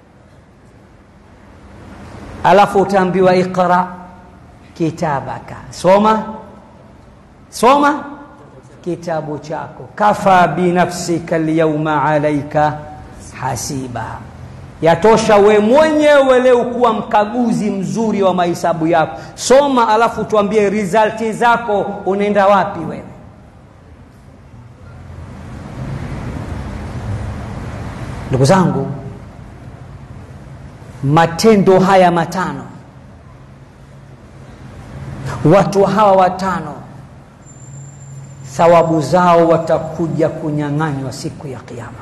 alafu utaambiwa iqra kitabaka soma soma kitabu chako kafa binafsika lyauma alaika hasiba yatosha we mwenyewe leo kuwa mkaguzi mzuri wa mahesabu yako soma alafu tuambie rizalti zako unaenda wapi wewe ndugu zangu matendo haya matano watu hawa watano thawabu zao watakuja kunyang'anywa siku ya kiama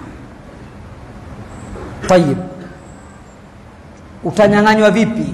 tayib utanyang'anywa vipi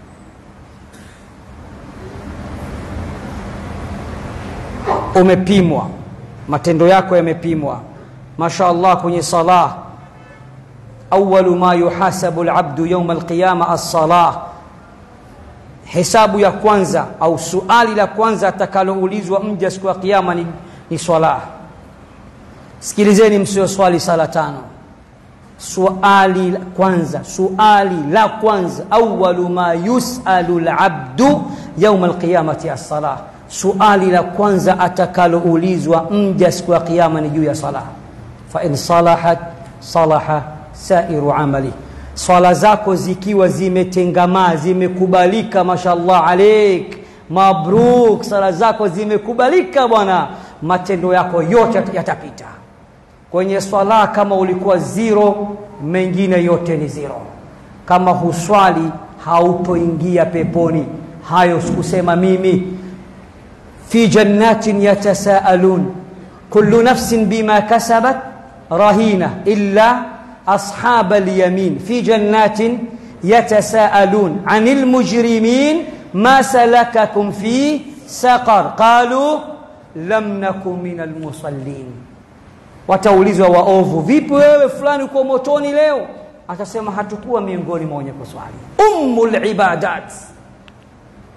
umepimwa matendo yako yamepimwa masha allah kwenye salah awalu ma yuhasabu labdu yauma alqiyama alsalah hesabu ya kwanza au suali la kwanza atakaloulizwa mja siku ya kiama ni, ni swala sikilizeni msio swali sala tano suali la kwanza suali la kwanza awalu ma yusalu labdu yauma alqiyamati alsalah suali la kwanza atakaloulizwa mja siku ya kiama ni juu ya sala fain salahat salaha sairu amali swala zako zikiwa zimetengamaa zimekubalika mashallah alaik mabruk sala zako zimekubalika bwana matendo yako yote yatapita kwenye swala kama ulikuwa zero mengine yote ni zero kama huswali hautoingia peponi hayo sikusema mimi fi jannatin yatasaalun kullu nafsin bima kasabat rahina illa أصحاب اليمين في جنات يتساءلون عن المجرمين ما سلككم في سقر قالوا لم نكن من المصلين wataulizwa waovu vipi wewe fulani uko motoni leo atasema hatukuwa miongoni mwa wenye kuswali ummu libadat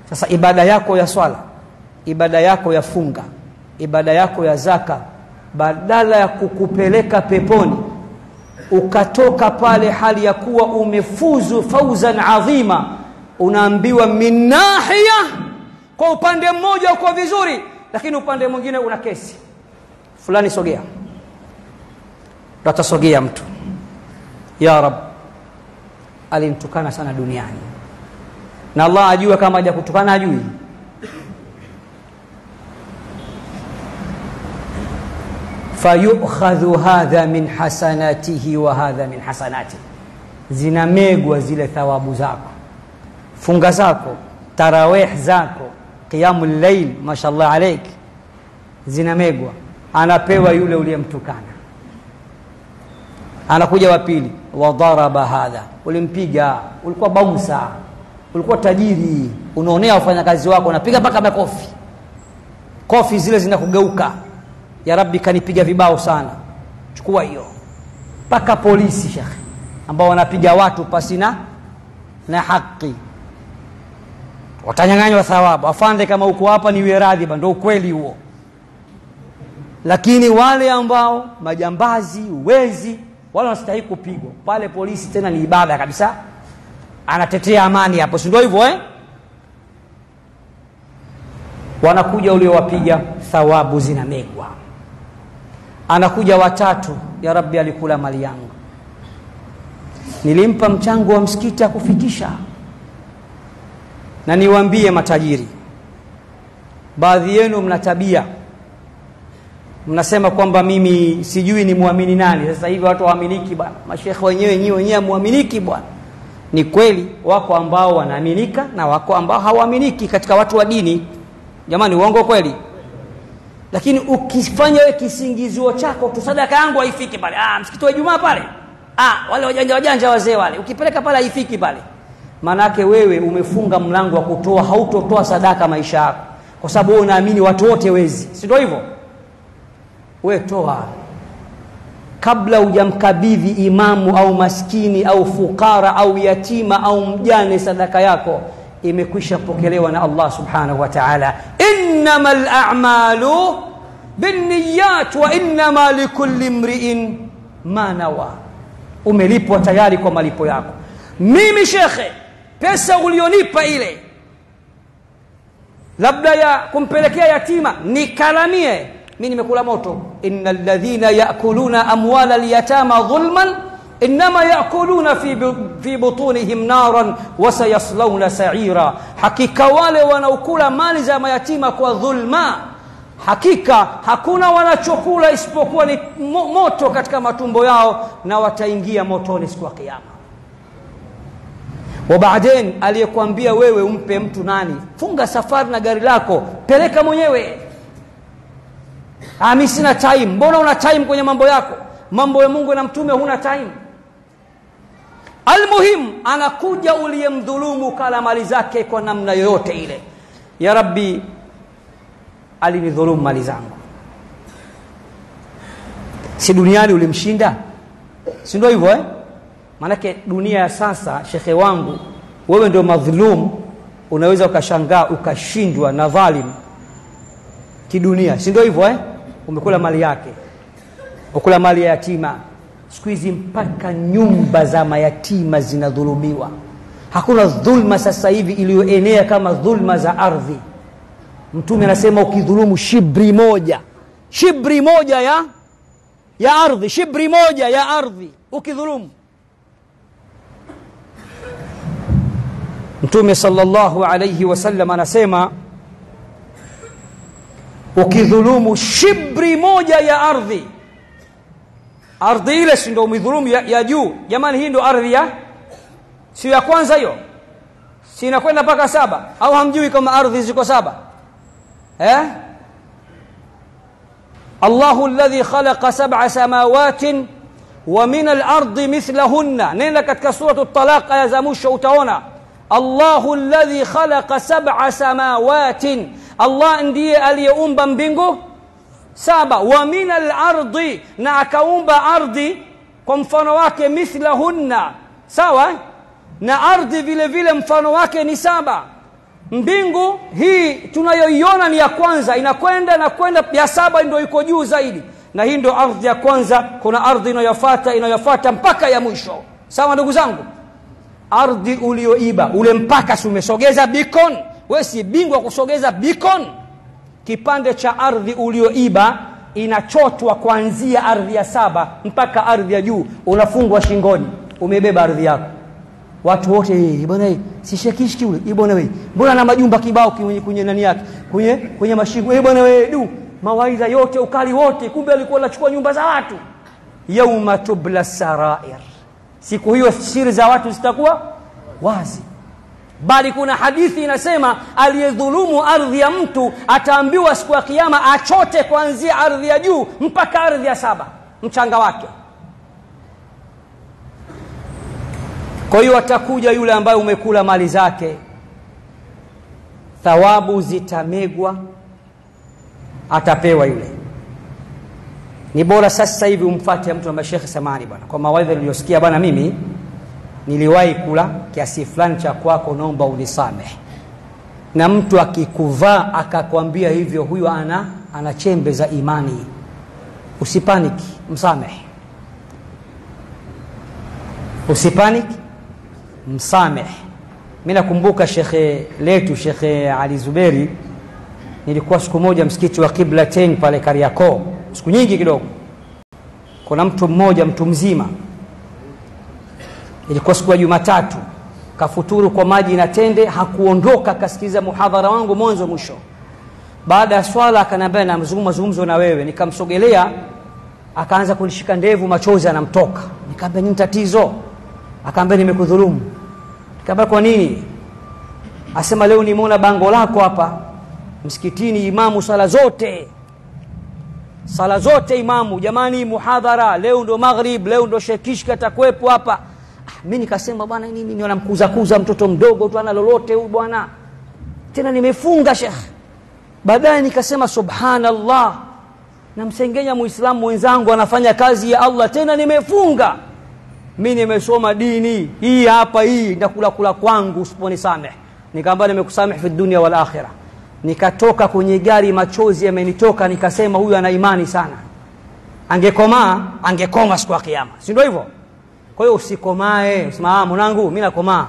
sasa ibada yako ya swala ibada yako ya funga ibada yako ya zaka badala ya kukupeleka peponi ukatoka pale hali ya kuwa umefuzu fauzan adhima unaambiwa min nahiya kwa upande mmoja uko vizuri lakini upande mwingine una kesi fulani sogea ndo atasogea mtu ya rab alimtukana sana duniani na allah ajua kama haja kutukana ajui fayukhadhu hadha min hasanatihi wa hadha min hasanatihi zinamegwa zile thawabu zako funga zako tarawih zako qiyamu llail mashallah alaik zinamegwa anapewa yule uliyemtukana anakuja wa pili wadharaba hadha ulimpiga ulikuwa bausa ulikuwa tajiri unaonea wafanyakazi wako unapiga mpaka makofi kofi zile zinakugeuka ya rabbi kanipiga vibao sana chukua hiyo mpaka polisi shekhe ambao wanapiga watu pasina na haki watanyang'anywa thawabu afande kama uko hapa niwe radhi ndo ukweli huo lakini wale ambao majambazi wezi wale wanastahili kupigwa pale polisi tena ni ibada kabisa anatetea amani hapo si ndio hivyo eh? wanakuja uliowapiga thawabu zinamegwa anakuja watatu ya rabbi alikula mali yangu nilimpa mchango wa msikiti akufikisha na niwaambie matajiri baadhi yenu mna tabia mnasema kwamba mimi sijui ni muamini nani sasa hivi watu waaminiki bwana mashekhe wenyewe nyiwe wenyewe muaminiki bwana ni kweli wako ambao wanaaminika na wako ambao hawaaminiki katika watu wa dini jamani uongo kweli lakini ukifanya wewe kisingizio chako tu sadaka yangu haifiki pale ah msikiti wa Ijumaa pale ah wale wajanja wajanja wazee wale ukipeleka pale haifiki pale maanake wewe umefunga mlango wa kutoa hautotoa sadaka maisha yako kwa sababu wewe unaamini watu wote wezi si ndio hivyo we toa kabla hujamkabidhi imamu au maskini au fukara au yatima au mjane sadaka yako imekwisha pokelewa na Allah subhanahu wa ta'ala innama al-a'malu binniyat wa innama likulli imri'in ma nawa umelipwa tayari kwa malipo yako mimi shekhe pesa ulionipa ile labda ya kumpelekea yatima nikalamie mi nimekula moto inna alladhina yakuluna amwala alyatama dhulman inma yakuluna fi, fi butunihim naran wasayaslawna saira hakika wale wanaokula mali za mayatima kwa dhulma hakika hakuna wanachokula isipokuwa ni moto katika matumbo yao na wataingia motoni siku ya kiyama wabaden aliyekwambia wewe umpe mtu nani funga safari na gari lako peleka mwenyewe ah, mi sina time mbona una time kwenye mambo yako mambo ya mungu na mtume huna time almuhim anakuja uliyemdhulumu kala mali zake kwa namna yoyote ile ya rabbi alinidhulumu mali zangu si duniani ulimshinda si ndio hivyo eh? maanake dunia ya sasa shekhe wangu wewe ndio madhulum unaweza ukashangaa ukashindwa na dhalim kidunia si ndio hivyo eh? umekula mali yake ukula mali ya yatima siku hizi mpaka nyumba za mayatima zinadhulumiwa hakuna dhulma sasa hivi iliyoenea kama dhulma za ardhi mtume anasema ukidhulumu shibri moja shibri moja ya ya ardhi shibri moja ya ardhi ukidhulumu mtume sallallahu alayhi wasallam anasema ukidhulumu shibri moja ya ardhi ardhi ile si ndio umidhulumu ya, ya juu jamani hii ndio ardhi ya sio ya kwanza hiyo si inakwenda mpaka saba au hamjui kama ardhi ziko saba eh الله الذي خلق سبع سماوات ومن الأرض مثلهن نينا katika سورة الطلاق aya za mwisho utaona الله الذي خلق سبع سماوات Allah ndiye aliyeumba mbingu saba wa min al-ardi na akaumba ardhi kwa mfano wake mithlahunna sawa na ardhi vile vile mfano wake ni saba mbingu hii tunayoiona ni ya kwanza inakwenda na kwenda ya saba ndio iko juu zaidi na hii ndio ardhi ya kwanza kuna ardhi inayofuata inayofuata mpaka ya mwisho sawa ndugu zangu ardhi ulioiba ule mpaka si umesogeza beacon wewe si bingwa kusogeza beacon kipande cha ardhi ulioiba inachotwa kuanzia ardhi ya saba mpaka ardhi ya juu unafungwa shingoni umebeba ardhi yako watu wote bwana si shekishki ule bwana wewe mbona na majumba kibao kwenye, kwenye nani yake kwenye kwenye mashingo eh bwana wewe du mawaidha yote ukali wote kumbe alikuwa anachukua nyumba za watu yauma tubla sarair siku hiyo siri za watu zitakuwa wazi bali kuna hadithi inasema aliyedhulumu ardhi ya mtu ataambiwa siku ya kiyama achote kuanzia ardhi ya juu mpaka ardhi ya saba mchanga wake kwa hiyo atakuja yule ambaye umekula mali zake thawabu zitamegwa atapewa yule ni bora sasa hivi umfate mtu ambaye shekhe samani bwana kwa mawaidha niliyosikia bwana mimi niliwahi kula kiasi fulani cha kwako naomba unisamehe na mtu akikuvaa akakwambia hivyo huyo ana ana chembe za imani usipaniki msamehe usipaniki msamehe mi nakumbuka shekhe letu shekhe ali zuberi nilikuwa siku moja msikiti wa kiblatain pale kariakoo siku nyingi kidogo kuna mtu mmoja mtu mzima ilikuwa siku ya jumatatu kafuturu kwa maji na tende hakuondoka akasikiliza muhadhara wangu mwanzo mwisho baada ya swala akaniambia na mazungumzo na wewe nikamsogelea akaanza kunishika ndevu machozi anamtoka nikaambia nini tatizo akaambia nimekudhulumu nikaambia kwa nini asema leo nimeona bango lako hapa msikitini imamu sala zote sala zote imamu jamani muhadhara leo ndo maghrib leo ndo shekishki atakuwepo hapa ah, mi nikasema bwana nini ni wanamkuzakuza mtoto mdogo tu ana lolote huyu bwana tena nimefunga shekh baadaye nikasema subhanallah namsengenya muislamu mwenzangu anafanya kazi ya allah tena nimefunga mi nimesoma dini hii hapa hii ndakula kula kwangu usiponisameh nikaambia nimekusameh fi dunia wal akhira nikatoka kwenye gari machozi yamenitoka nikasema huyu ana imani sana angekomaa angekoma siku ya kiama si ndio hivyo kwa hiyo usikomae usema mwanangu mi nakomaa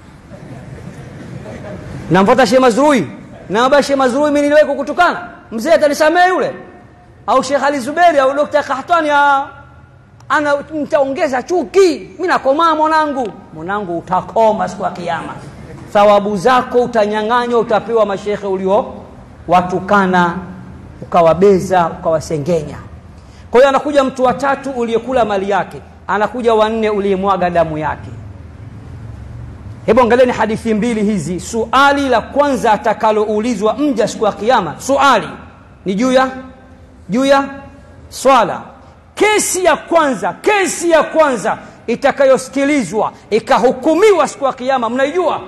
namfuata sheh mazrui naambia sheh mazrui mi niliwahi kukutukana mzee atanisamee yule au shekh ali zuberi au dokta kahtani ana nitaongeza chuki mi nakomaa mwanangu mwanangu utakoma siku ya kiama thawabu zako utanyang'anywa utapewa mashekhe ulio watukana ukawabeza ukawasengenya kwa hiyo anakuja mtu watatu uliyekula mali yake anakuja wanne uliyemwaga damu yake hebu angalieni hadithi mbili hizi suali la kwanza atakaloulizwa mja siku ya kiama suali ni juu ya juu ya swala kesi ya kwanza kesi ya kwanza itakayosikilizwa ikahukumiwa siku ya kiama mnaijua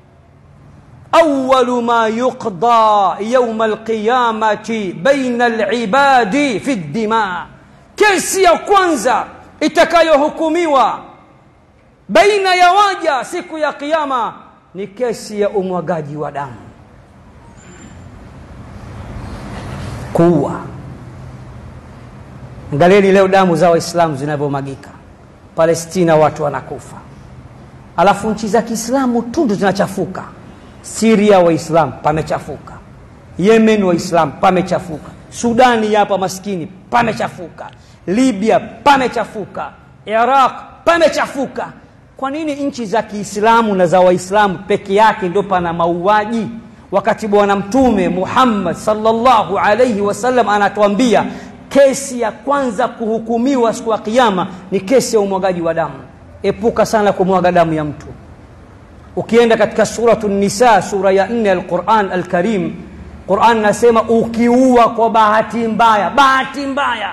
أول ما يقضى يوم القيامة بين العباد في الدماء kesi ya kwanza itakayohukumiwa baina ya waja siku ya kiyama ni kesi ya umwagaji wa damu kuua angalieni leo damu za waislamu zinavyomagika palestina watu wanakufa alafu nchi za kiislamu tundu zinachafuka siria waislamu pamechafuka yemen waislamu pamechafuka sudani hapa maskini pamechafuka libya pamechafuka iraq pamechafuka kwa nini nchi za kiislamu na za waislamu peke yake ndio pana mauaji wakati bwana mtume muhammad salllahu alaihi wasallam anatuambia kesi ya kwanza kuhukumiwa siku ya kiama ni kesi ya umwagaji wa damu epuka sana kumwaga damu ya mtu ukienda katika suratu nisa sura ya nne alquran alkarim quran nasema ukiua kwa bahati mbaya bahati mbaya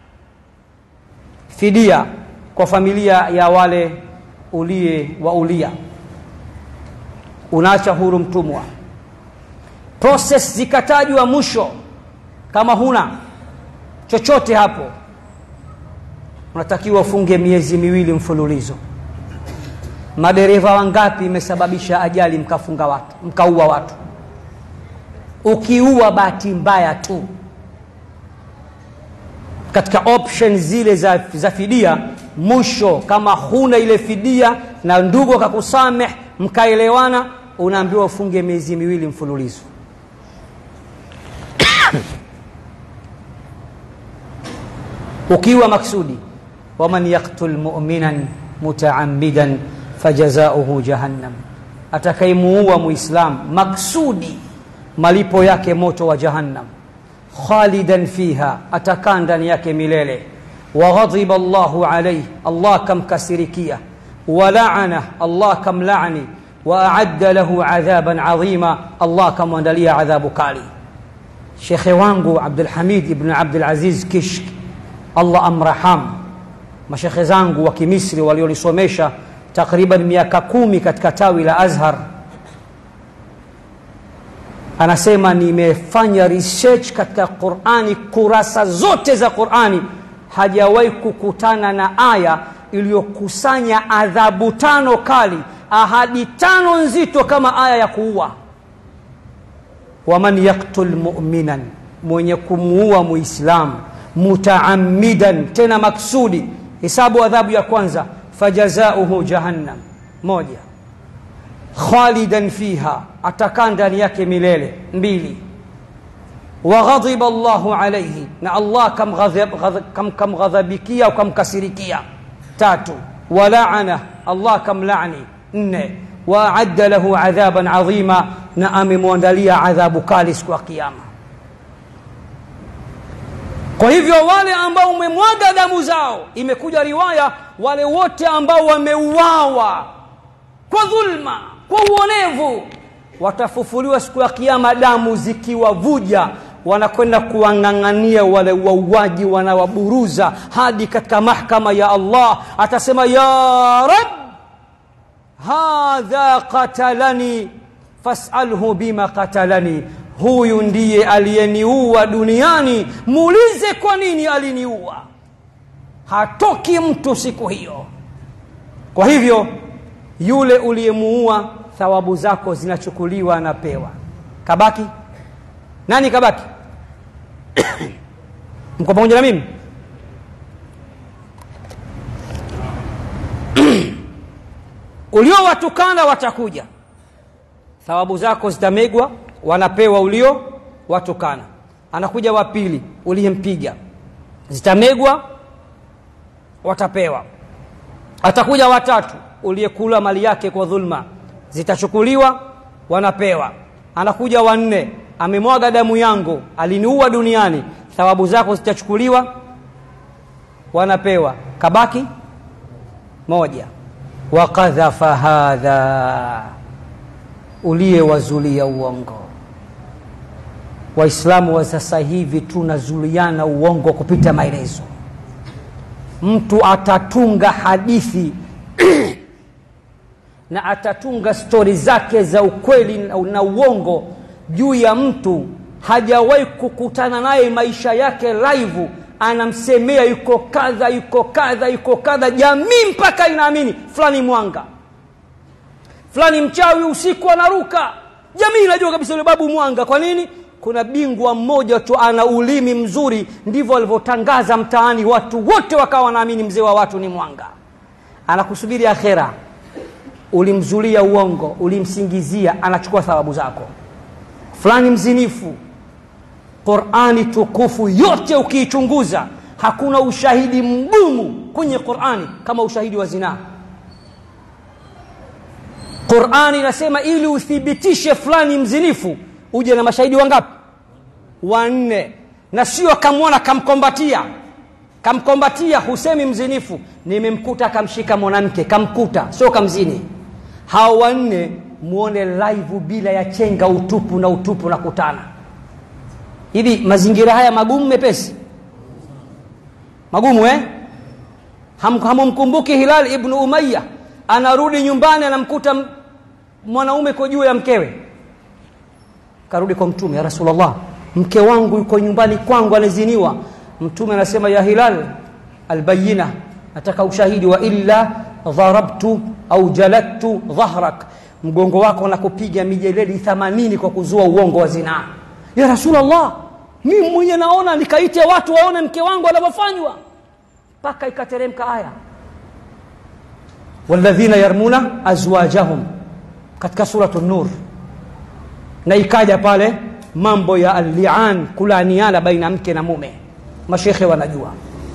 fidia kwa familia ya wale ulie waulia unaacha huru mtumwa proses zikatajwa mwisho kama huna chochote hapo unatakiwa ufunge miezi miwili mfululizo madereva wangapi imesababisha ajali mkafunga watu mkaua watu ukiua bahati mbaya tu katika option zile za, za fidia mwisho kama huna ile fidia na ndugu akakusameh mkaelewana unaambiwa ufunge miezi miwili mfululizo ukiwa maksudi waman yaktul muminan mutaamidan fajazauhu jahannam atakayemuua muislam maksudi malipo yake moto wa jahannam khalidan fiha atakaa ndani yake milele waghadhiba llahu alaihi allah kamkasirikia walaana allah kamlani waaadda lahu adhaban adhima allah kamwandalia adhabu kali shekhe wangu abdulhamid ibnu abdulaziz kishk allah amraham mashekhe zangu wa kimisri walionisomesha takriban miaka kumi katika tawi la azhar anasema nimefanya research katika qurani kurasa zote za qurani hajawahi kukutana na aya iliyokusanya adhabu tano kali ahadi tano nzito kama aya ya kuua waman yaktul muminan mwenye kumuua muislamu mutaamidan tena maksudi hisabu adhabu ya kwanza fajazauhu jahannam moja khalidan fiha atakaa ndani yake milele mbili waghadhiba llahu alaihi na allah kamghadhabikia au kamkasirikia tatu walaana allah kamlani nne waadda lahu adhaban adhima na amemwandalia adhabu kali siku ya kiama kwa hivyo wale ambao umemwaga damu zao imekuja riwaya wale wote ambao wameuawa kwa dhulma kwa uonevu watafufuliwa siku ya kiama damu zikiwavuja wanakwenda kuwang'ang'ania wale wauaji wanawaburuza hadi katika mahkama ya allah atasema ya rab hadha qatalani fasalhu bima qatalani huyu ndiye aliyeniua duniani muulize kwa nini aliniua hatoki mtu siku hiyo kwa hivyo yule uliyemuua thawabu zako zinachukuliwa anapewa kabaki nani kabaki mko pamoja na mimi uliowatukana watakuja thawabu zako zitamegwa wanapewa ulio watukana anakuja wa pili uliyempiga zitamegwa watapewa atakuja watatu uliyekula mali yake kwa dhulma zitachukuliwa wanapewa anakuja wanne amemwaga damu yangu aliniua duniani thawabu zako zitachukuliwa wanapewa kabaki moja wakadhafa hadha uliyewazulia uongo waislamu wa sasa hivi tunazuliana uongo kupita maelezo mtu atatunga hadithi na atatunga stori zake za ukweli na uongo juu ya mtu hajawahi kukutana naye maisha yake live anamsemea yuko kadha yuko kadha yuko kadha jamii mpaka inaamini fulani mwanga fulani mchawi usiku anaruka jamii inajua kabisa yule babu mwanga kwa nini kuna bingwa mmoja tu ana ulimi mzuri ndivyo alivyotangaza mtaani watu wote wakawa wanaamini mzee wa watu ni mwanga anakusubiri akhera ulimzulia uongo ulimsingizia anachukua thawabu zako fulani mzinifu qurani tukufu yote ukiichunguza hakuna ushahidi mgumu kwenye qurani kama ushahidi wa zinaa qurani inasema ili uthibitishe fulani mzinifu uje na mashahidi wangapi wanne na sio kamwona kamkombatia kamkombatia husemi mzinifu nimemkuta kamshika mwanamke kamkuta sio kamzini hao wanne muone live bila ya chenga utupu na utupu na kutana hivi mazingira haya magumu mepesi magumu eh hamumkumbuki hilal ibnu umaya anarudi nyumbani anamkuta mwanaume ko juu ya mkewe karudi kwa mtume ya rasulllah mke wangu yuko nyumbani kwangu anaziniwa mtume anasema ya hilal albayina nataka ushahidi wa illa dharabtu au jaladtu dhahrak mgongo wako na kupiga mijeledi 80 kwa kuzua uongo wa zinaa ya rasulllah mimi mwenye naona nikaite watu waone mke wangu anavyofanywa mpaka ikateremka aya walladhina yarmuna azwajahum katika suratu nur na ikaja pale mambo ya allian kulaaniana baina mke na mume mashekhe wanajua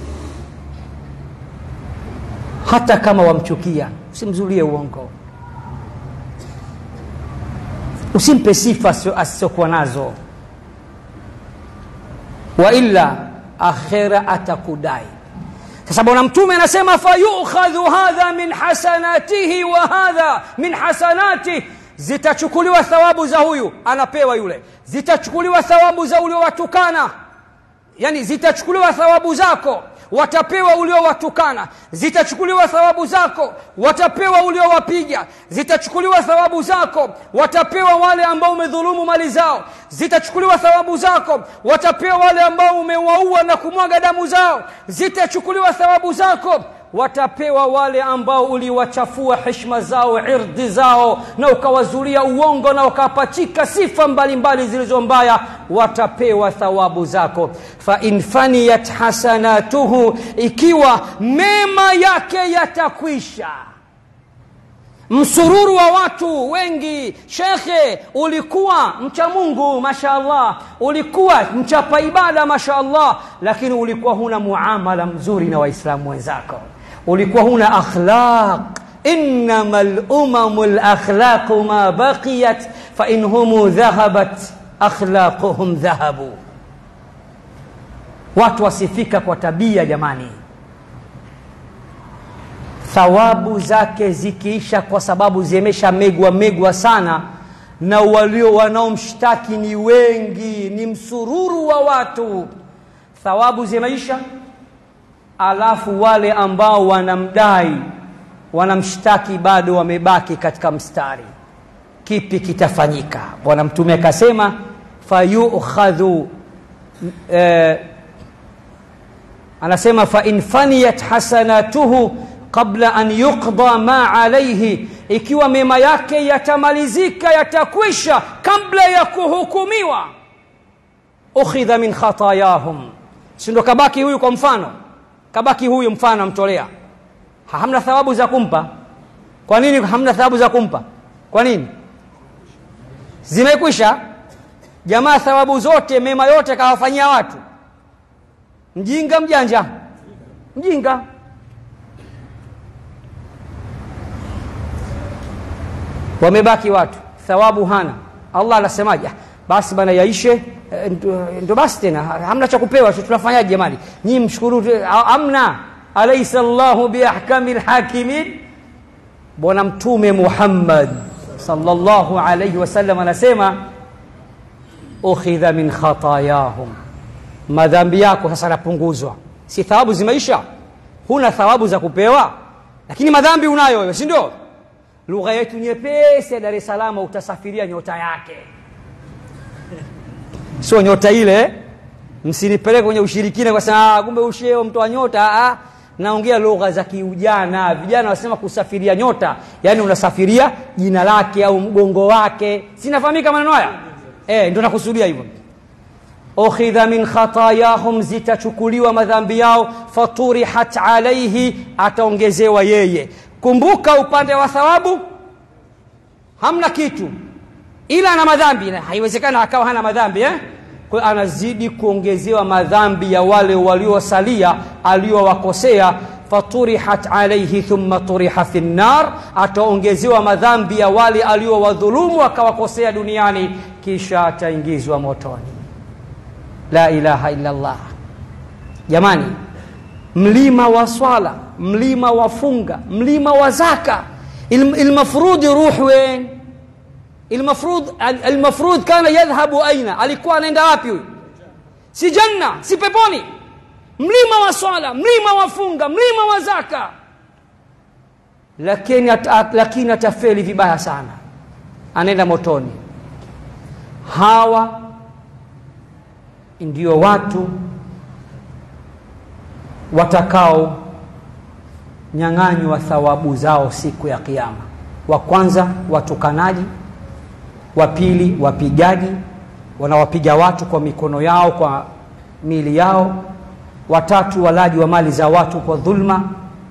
hata kama wamchukia usimzulie uongo usimpe sifa asizokuwa nazo waila akhira atakudai sasa bwana mtume anasema fayukhadhu hadha min hasanatihi wa hadha min hasanati zitachukuliwa thawabu za huyu anapewa yule zitachukuliwa thawabu za uliowatukana yani zitachukuliwa thawabu zako watapewa uliowatukana zitachukuliwa thawabu zako watapewa uliowapiga zitachukuliwa thawabu zako watapewa wale ambao umedhulumu mali zao zitachukuliwa thawabu zako watapewa wale ambao umewaua na kumwaga damu zao zitachukuliwa thawabu zako watapewa wale ambao uliwachafua heshima zao irdhi zao na ukawazulia uongo na ukapachika sifa mbalimbali zilizo mbaya watapewa thawabu zako fain faniyat hasanatuhu ikiwa mema yake yatakwisha msururu wa watu wengi shekhe ulikuwa mcha mungu mashaallah ulikuwa mchapa ibada mashaallah lakini ulikuwa huna muamala mzuri na waislamu wenzako ulikuwa huna akhlaq innama lumamu lakhlaqu ma baqiyat fain humu dhahabat akhlaquhum dhahabu watu wasifika kwa tabia jamani thawabu zake zikiisha kwa sababu zimesha megwa megwa sana na walio wanaomshtaki ni wengi ni msururu wa watu thawabu zimeisha alafu wale ambao wanamdai wanamshtaki bado wamebaki katika mstari kipi kitafanyika bwana mtume akasema fayukhadhu eh, anasema fain faniyat hasanatuhu qabla an yuqda ma alaihi ikiwa mema yake yatamalizika yatakwisha kabla ya kuhukumiwa ukhidha min khatayahum sindo kabaki huyu kwa mfano kabaki huyu mfano amtolea hamna thawabu za kumpa kwa nini hamna thawabu za kumpa kwa nini zimekwisha jamaa thawabu zote mema yote kawafanyia watu mjinga mjanja mjinga wamebaki watu thawabu hana allah anasemaje basi bana yaishe ndo basi tena hamna cha kupewa tunafanyaje jamani nyii mshukuru amna alaisa llahu biahkami lhakimin bwana mtume muhammad salllahu alaihi wasallam anasema ukhidha min khatayahum madhambi yako sasa yanapunguzwa si thawabu zimeisha huna thawabu za kupewa lakini madhambi unayo wewe si ndio lugha yetu nyepesi ya dar es salaam utasafiria nyota yake sio nyota ile msinipeleke kwenye ushirikina kwa sababu kumbe usheo mtoa nyota ah, naongea lugha za kiujana vijana wasema kusafiria nyota yaani unasafiria jina lake au mgongo wake sinafahamika maneno haya e, ndo nakusudia hivyo ukhidha min khatayahum zitachukuliwa madhambi yao faturihat alaihi ataongezewa yeye kumbuka upande wa thawabu hamna kitu ila ana madhambi haiwezekana akawa hana madhambi eh? kwa anazidi kuongezewa madhambi ya wale waliosalia aliowakosea faturihat alaihi thumma turiha fi nnar ataongezewa madhambi ya wale aliowadhulumu akawakosea duniani kisha ataingizwa motoni la ilaha illa llah jamani mlima wa swala mlima wa funga mlima wa zaka ilmafrudi ruh wen المفروض المفروض كان يذهب أين alikuwa anaenda wapi huyu si janna si peponi mlima wa swala mlima wa funga mlima wa zaka lakini at, lakini atafeli vibaya sana anaenda motoni hawa ndio watu watakao nyang'anywa thawabu zao siku ya kiyama wa kwanza watukanaji wa pili wapigaji wanawapiga watu kwa mikono yao kwa miili yao watatu walaji wa mali za watu kwa dhulma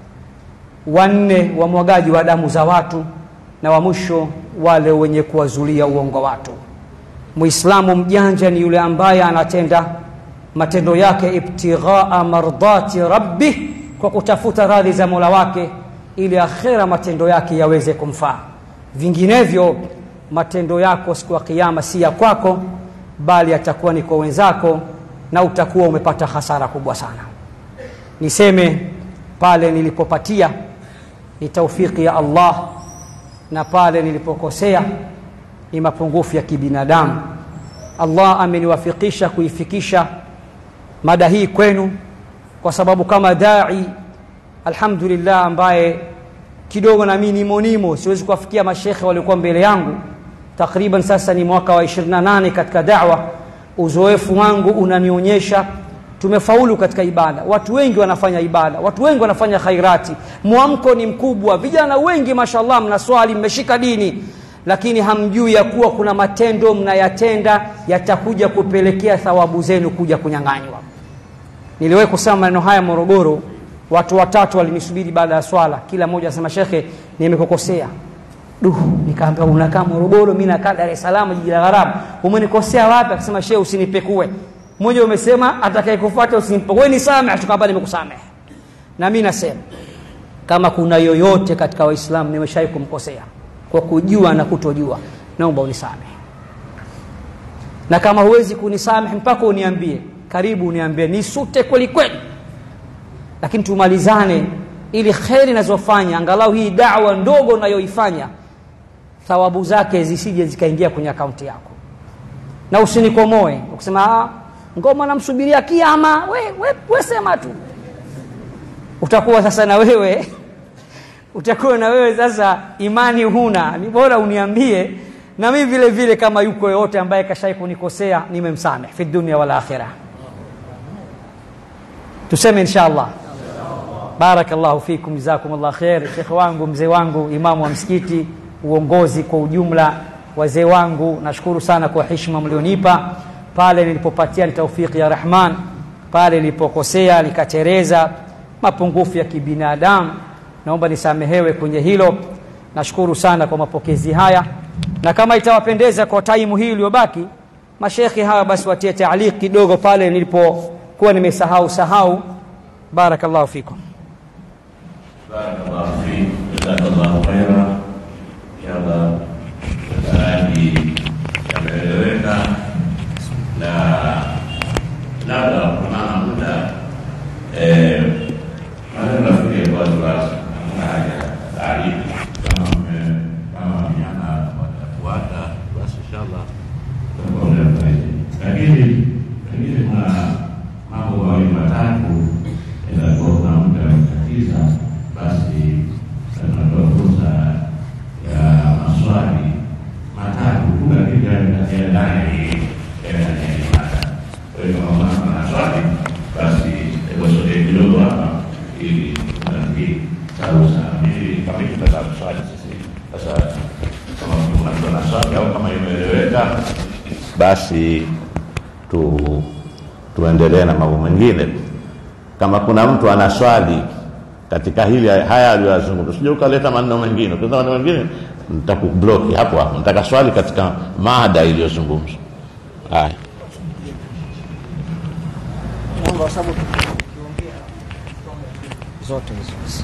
wanne wamwagaji wa damu za watu na wa mwisho wale wenye kuwazulia uongo watu muislamu mjanja ni yule ambaye anatenda matendo yake ibtighaa mardati rabbih kwa kutafuta radhi za mola wake ili akhera matendo yake yaweze kumfaa vinginevyo matendo yako siku ya kiama si ya kwako bali yatakuwa ni kwa wenzako na utakuwa umepata hasara kubwa sana niseme pale nilipopatia ni taufiki ya allah na pale nilipokosea ni mapungufu ya kibinadamu allah ameniwafikisha kuifikisha mada hii kwenu kwa sababu kama dai alhamdulillah ambaye kidogo na mimi nimo nimo siwezi kuwafikia mashekhe waliokuwa mbele yangu takriban sasa ni mwaka wa 28 katika dawa uzoefu wangu unanionyesha tumefaulu katika ibada watu wengi wanafanya ibada watu wengi wanafanya khairati mwamko ni mkubwa vijana wengi mashallah mnaswali mmeshika dini lakini hamjui ya kuwa kuna matendo mnayatenda yatakuja kupelekea thawabu zenu kuja kunyang'anywa niliwahi kusema maneno haya morogoro watu watatu walinisubiri baada ya swala kila mmoja anasema shekhe nimekukosea duh nikaambia unakaa morogoro mi nakaa dar es salaam jiji la gharabu umenikosea wapi akasema shehe usinipekue mmoja umesema atakayekufuata usinipekue nisamehe tukaamba nimekusamehe na mi nasema kama kuna yoyote katika waislamu nimeshawai kumkosea kwa kujua na kutojua naomba unisamehe na kama huwezi kunisamehe mpaka uniambie karibu uniambie nisute kweli kweli lakini tumalizane ili kheri nazofanya angalau hii dawa ndogo nayoifanya thawabu zake zisije zikaingia kwenye akaunti yako na usinikomoe ukisema ngoma namsubiria kiama we, we, we sema tu utakuwa sasa na wewe utakuwa na wewe sasa imani huna ni bora uniambie na mi vile vile kama yuko yoyote ambaye kashai kunikosea nimemsamehe fi dunia wal akhira tuseme insha allah barakallahu fikum jazakumullah khair shekhe wangu mzee wangu imamu wa msikiti uongozi kwa ujumla wazee wangu nashukuru sana kwa heshima mlionipa pale nilipopatia ni taufiki ya rahman pale nilipokosea nikatereza mapungufu ya kibinadamu naomba nisamehewe kwenye hilo nashukuru sana kwa mapokezi haya na kama itawapendeza kwa taimu hii iliyobaki mashekhe hawa basi watie taaliq kidogo pale nilipokuwa nimesahau sahau barakallahu fikum barakallahu fik jazakallahu khaira inshallah mtaalaji yameeleweka na labda kunana muda eh, maneno nafikiri kwa waziwazi hamna haja ya taarifu kama mme- kama vijana watafuata basi inshallah tutakuwa muda zaidi lakini pengine kuna mambo mawili matatu itakuwa kuna muda mtatiza basi tunatoa fursa ya maswali matatu tu lakini yanatia ndani ya ndani ya mada. Kwa hiyo kama mama ana swali basi hebu sogee kidogo hapa ili nafikiri sarusa ili kama tutaweza kuswali sisi sasa kama kuna mtu ana swali au kama imeeleweka basi tu tuendelee na mambo mengine kama kuna mtu ana swali katika hili haya aliyoyazungumza sija ukaleta maneno mengine ukileta maneno mengine nitakubloki hapo hapo nitaka swali katika mada iliyozungumzwa haya zote hizo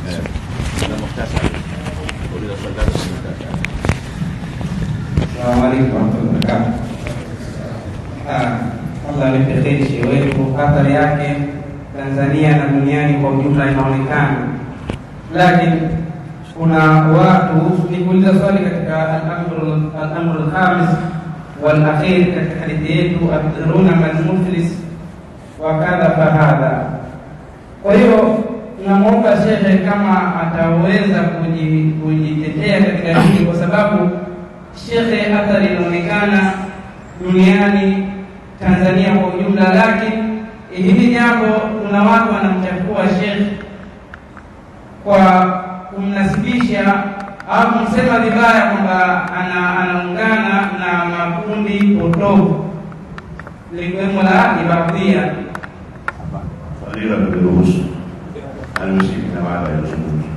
Assalamu alaikum warahmatullahi wabarakatuh. Ah, Allah alipe kheri shehe wetu, athari yake Tanzania na duniani kwa ujumla inaonekana, lakini kuna watu nikuuliza swali katika al-amru al-amru al-khamis wal akhir katika hadithi yetu atadruna man muflis wa kadha fahadha. Kwa hiyo tunamwomba shekhe kama ataweza kuji- kujitetea katika hili, kwa sababu shekhe athari inaonekana duniani, Tanzania kwa ujumla, lakini hili jambo kuna watu wanamchafua shekhe kwa kumnasibisha au kumsema vibaya kwamba ana, anaungana na makundi potofu likiwemo la ibadhia fadhila kuliruhusu almusiki na wala yazungumza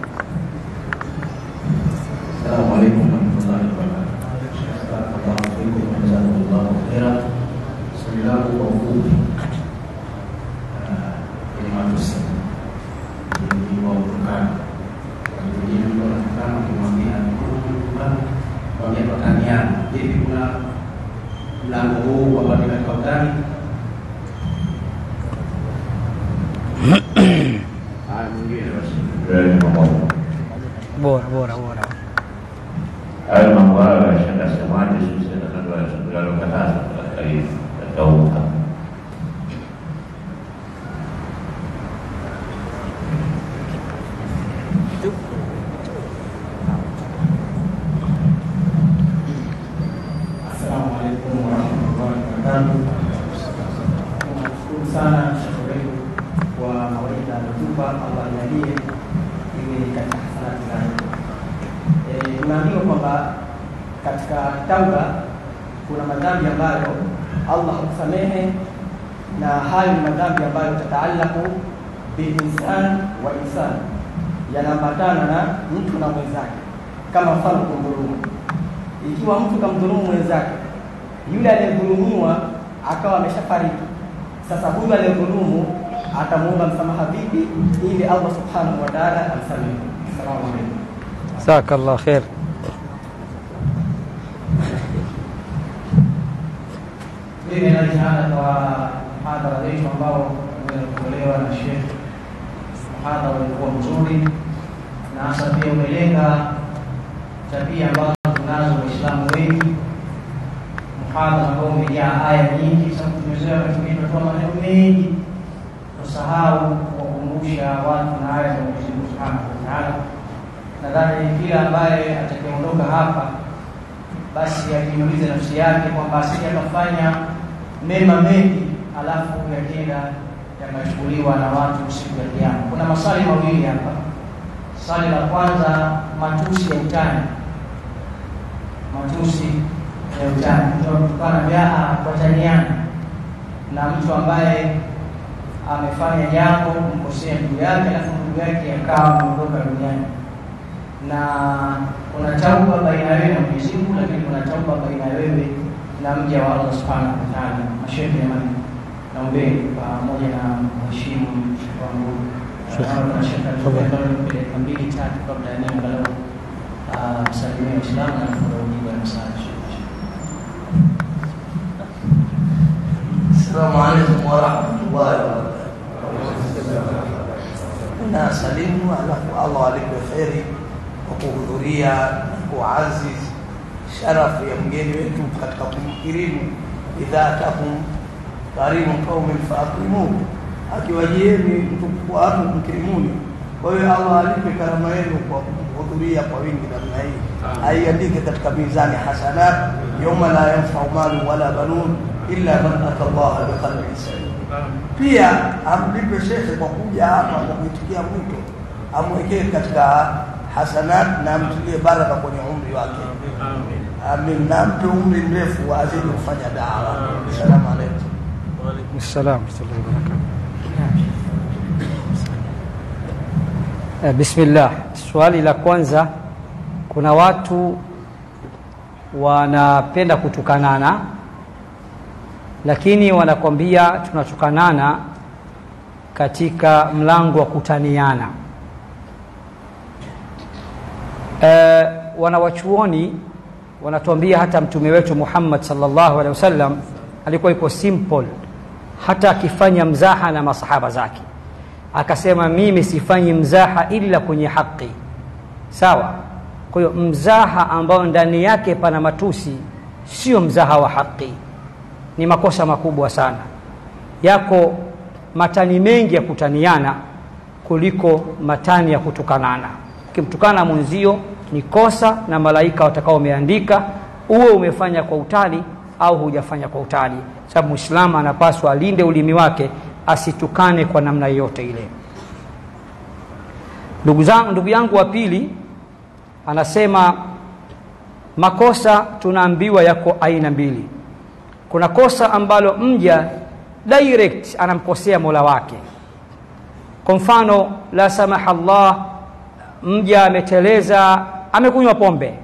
السلام عليكم ورحمة الله وبركاته. بارك الله فيكم وجزاكم الله خيرا. Swali langu kwa ufupi kwenye matusi ni wa kutokana wengine mtu anatokana kumwambia kutokana kwambia tutaniana. Hivi kuna mlango huu ambao ni katika utani? haya mwingine basi tuende pamoja bora bora bora hayo mambo hayo yashaka semaje sisi tunalokataza katika hii katika huu Assalamu alaikum warahmatullahi wabarakatuh. Tunashukuru sana shekhe wetu kwa mawaidha aliyotupa, Allah ajalie iwe katika hasanati zake. Eh, Tunaambiwa kwamba katika tauba kuna madhambi ambayo Allah husamehe na hayo ni madhambi ambayo tataalaku bilinsan wa insan, yanaambatana na mtu na mwenzake, kama mfano kumdhulumu ikiwa mtu kamdhulumu mwenzake, yule aliyedhulumiwa akawa ameshafariki, sasa huyu aliyedhulumu atamuomba msamaha vipi ili Allah subhanahu wa ta'ala amsamehe? Assalamu alaikum. jazakallah khair Mimi najihada kwa mhadhara wetu ambao umetolewa na Sheikh. Mhadhara ulikuwa mzuri na hasa pia umelenga tabia ambazo tunazo Waislamu wengi. Mhadhara ambao umejaa aya nyingi, sababu tumezoea wakati mwingine tunatoa maneno mengi, tusahau kuwakumbusha watu na aya za Mwenyezi Mungu Subhanahu wa Ta'ala. Nadhani kila ambaye atakayeondoka hapa basi ajiulize nafsi yake kwamba asije akafanya mema mengi alafu yakenda yakachukuliwa na watu siku ya Kiyama. Kuna maswali mawili hapa. Swali la kwanza, matusi ya utani, matusi ya utani, mtu anatukana jaa wataniana na mtu ambaye amefanya jambo kumkosea ndugu yake, alafu ndugu yake akawa ameondoka duniani na kuna tauba baina ya wewe na Mwenyezi Mungu, lakini kuna tauba baina ya wewe na mja wa Allah Subhanahu wa Ta'ala. Mashehe jamani, naombeni pamoja na mheshimu wangu na shekhe dakika mbili tatu kabla ya nini angalau ah, msalimie Waislamu na kujibu ya msaada. Assalamu alaikum warahmatullahi wabarakatuh. Na salimu alafu Allah alipe kheri kwa kuhudhuria na kuaziz sharafu ya mgeni wetu katika kumkirimu idha atakum karimu qaumin faakrimuhu, akiwajieni mtu watu mkirimuni. Kwa hiyo Allah alipe karama yenu kwa kuhudhuria kwa wingi namna hii, aiandike katika mizani hasanat yauma la yanfau malu wala banun illa man ata Allah biqalbin salim. Pia amlipe shekhe kwa kuja hapa kwa kuitikia mwito, amwekee katika hasanat na amtilie baraka kwenye umri wake. Amin, na ampe umri mrefu azidi kufanya dawa. Assalamu alaikum. Waalaikum salam warahmatullahi wabarakatuh. Eh, Bismillah. Swali la kwanza, kuna watu wanapenda kutukanana, lakini wanakwambia tunatukanana katika mlango wa kutaniana. Eh, wanawachuoni wanatuambia hata mtume wetu Muhammad sallallahu alaihi wasallam alikuwa iko simple, hata akifanya mzaha na masahaba zake akasema, mimi sifanyi mzaha ila kwenye haki. Sawa. Kwa hiyo mzaha ambao ndani yake pana matusi sio mzaha wa haki, ni makosa makubwa sana. Yako matani mengi ya kutaniana kuliko matani ya kutukanana. Ukimtukana mwenzio ni kosa, na malaika watakao wameandika, uwe umefanya kwa utali au hujafanya kwa utali, sababu Muislamu anapaswa alinde ulimi wake asitukane kwa namna yoyote ile. Ndugu zangu, ndugu yangu wa pili anasema makosa tunaambiwa yako aina mbili. kuna kosa ambalo mja direct anamkosea mola wake kwa mfano la samaha Allah mja ameteleza amekunywa pombe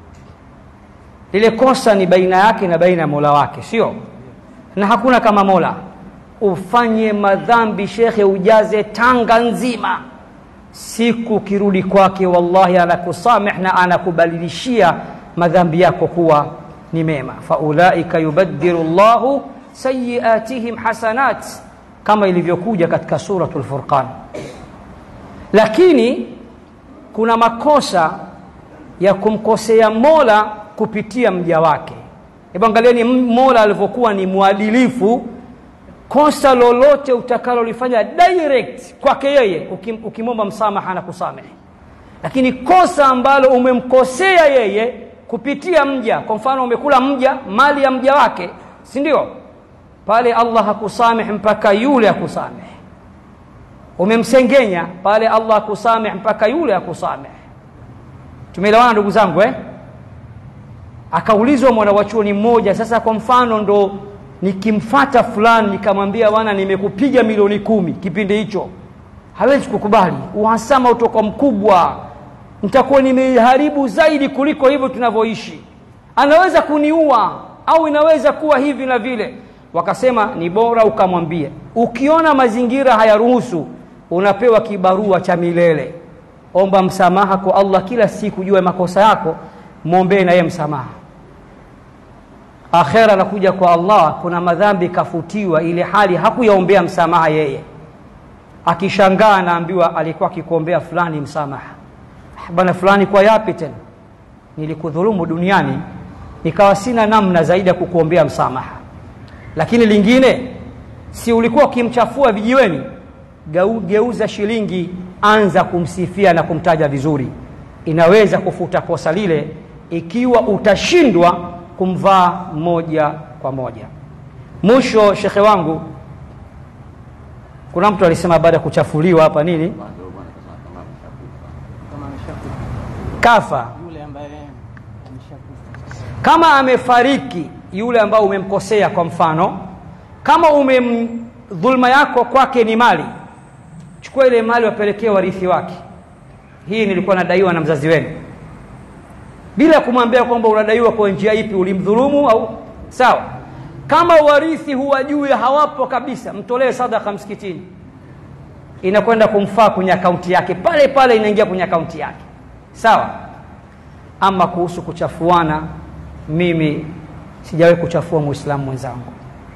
lile kosa ni baina yake na baina ya mola wake sio na hakuna kama mola ufanye madhambi shekhe ujaze tanga nzima siku kirudi kwake wallahi anakusameh na anakubadilishia madhambi yako kuwa ni mema faulaika yubaddilu llahu sayiatihim hasanat kama ilivyokuja katika suratu lfurqan lakini kuna makosa ya kumkosea mola kupitia mja wake hebu angalieni mola alivyokuwa ni mwadilifu kosa lolote utakalolifanya direct kwake yeye ukim, ukimwomba msamaha na kusamehe lakini kosa ambalo umemkosea yeye kupitia mja kwa mfano umekula mja mali ya mja wake si ndio pale allah hakusamehe mpaka yule akusamehe umemsengenya pale allah akusamehe mpaka yule akusamehe tumeelewana ndugu zangu eh? akaulizwa mwana wa chuoni mmoja sasa kwa mfano ndo nikimfata fulani nikamwambia bwana nimekupiga milioni kumi kipindi hicho hawezi kukubali uhasama utoka mkubwa nitakuwa nimeharibu zaidi kuliko hivyo tunavyoishi anaweza kuniua au inaweza kuwa hivi na vile wakasema ni bora ukamwambia ukiona mazingira hayaruhusu unapewa kibarua cha milele omba msamaha kwa allah kila siku jua makosa yako mwombee na yeye msamaha akhera anakuja kwa allah kuna madhambi kafutiwa ile hali hakuyaombea msamaha yeye akishangaa anaambiwa alikuwa akikuombea fulani msamaha bana fulani kwa yapi tena nilikudhulumu duniani nikawa sina namna zaidi ya kukuombea msamaha lakini lingine si ulikuwa ukimchafua vijiweni geuza shilingi anza kumsifia na kumtaja vizuri inaweza kufuta kosa lile ikiwa utashindwa kumvaa moja kwa moja mwisho shekhe wangu kuna mtu alisema baada ya kuchafuliwa hapa nini kafa yule ambaye ameshakufa kama amefariki yule ambao umemkosea kwa mfano kama umem dhulma yako kwake ni mali chukua ile mali wapelekee warithi wake hii nilikuwa nadaiwa na mzazi wenu bila kumwambia kwamba unadaiwa kwa njia ipi ulimdhulumu au sawa kama warithi huwajui hawapo kabisa mtolee sadaka msikitini inakwenda kumfaa kwenye akaunti yake pale pale inaingia kwenye akaunti yake sawa ama kuhusu kuchafuana mimi sijawahi kuchafua muislamu mwenzangu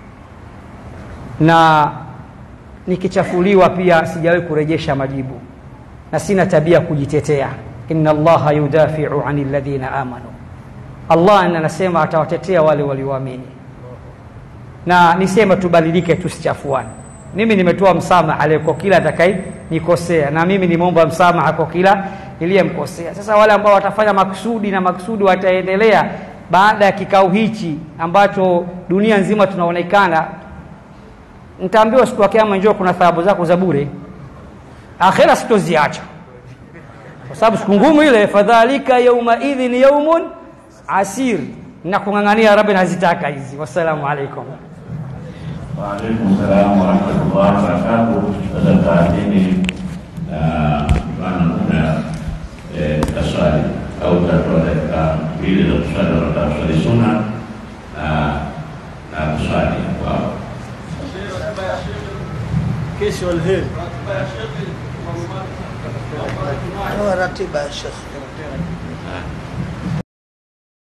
na nikichafuliwa pia sijawahi kurejesha majibu na sina tabia ya kujitetea inna allaha yudafiu ani ladhina amanu allah anasema atawatetea wale walioamini na nisema tubadilike tusichafuane mimi nimetoa msamaha kwa kila atakaye nikosea na mimi nimeomba msamaha kwa kila niliyemkosea sasa wale ambao watafanya maksudi na maksudi wataendelea baada ya kikao hichi ambacho dunia nzima tunaonekana nitaambiwa siku ya kiama njoo kuna thawabu zako za bure akhera sitoziacha kwa sababu siku ngumu ile fadhalika yaumaidhin yaumun asir na kung'ang'ania rabi nazitaka hizi wassalamu alaikum Waalaikum salam warahmatullahi wabarakatuh. Sasa taadhini na bana muda eh, taswali au tatoa dakika mbili za kuswali wanataka kuswali suna na na kuswali wao. kesho alheri Toa ratiba ya shekhe. Ah,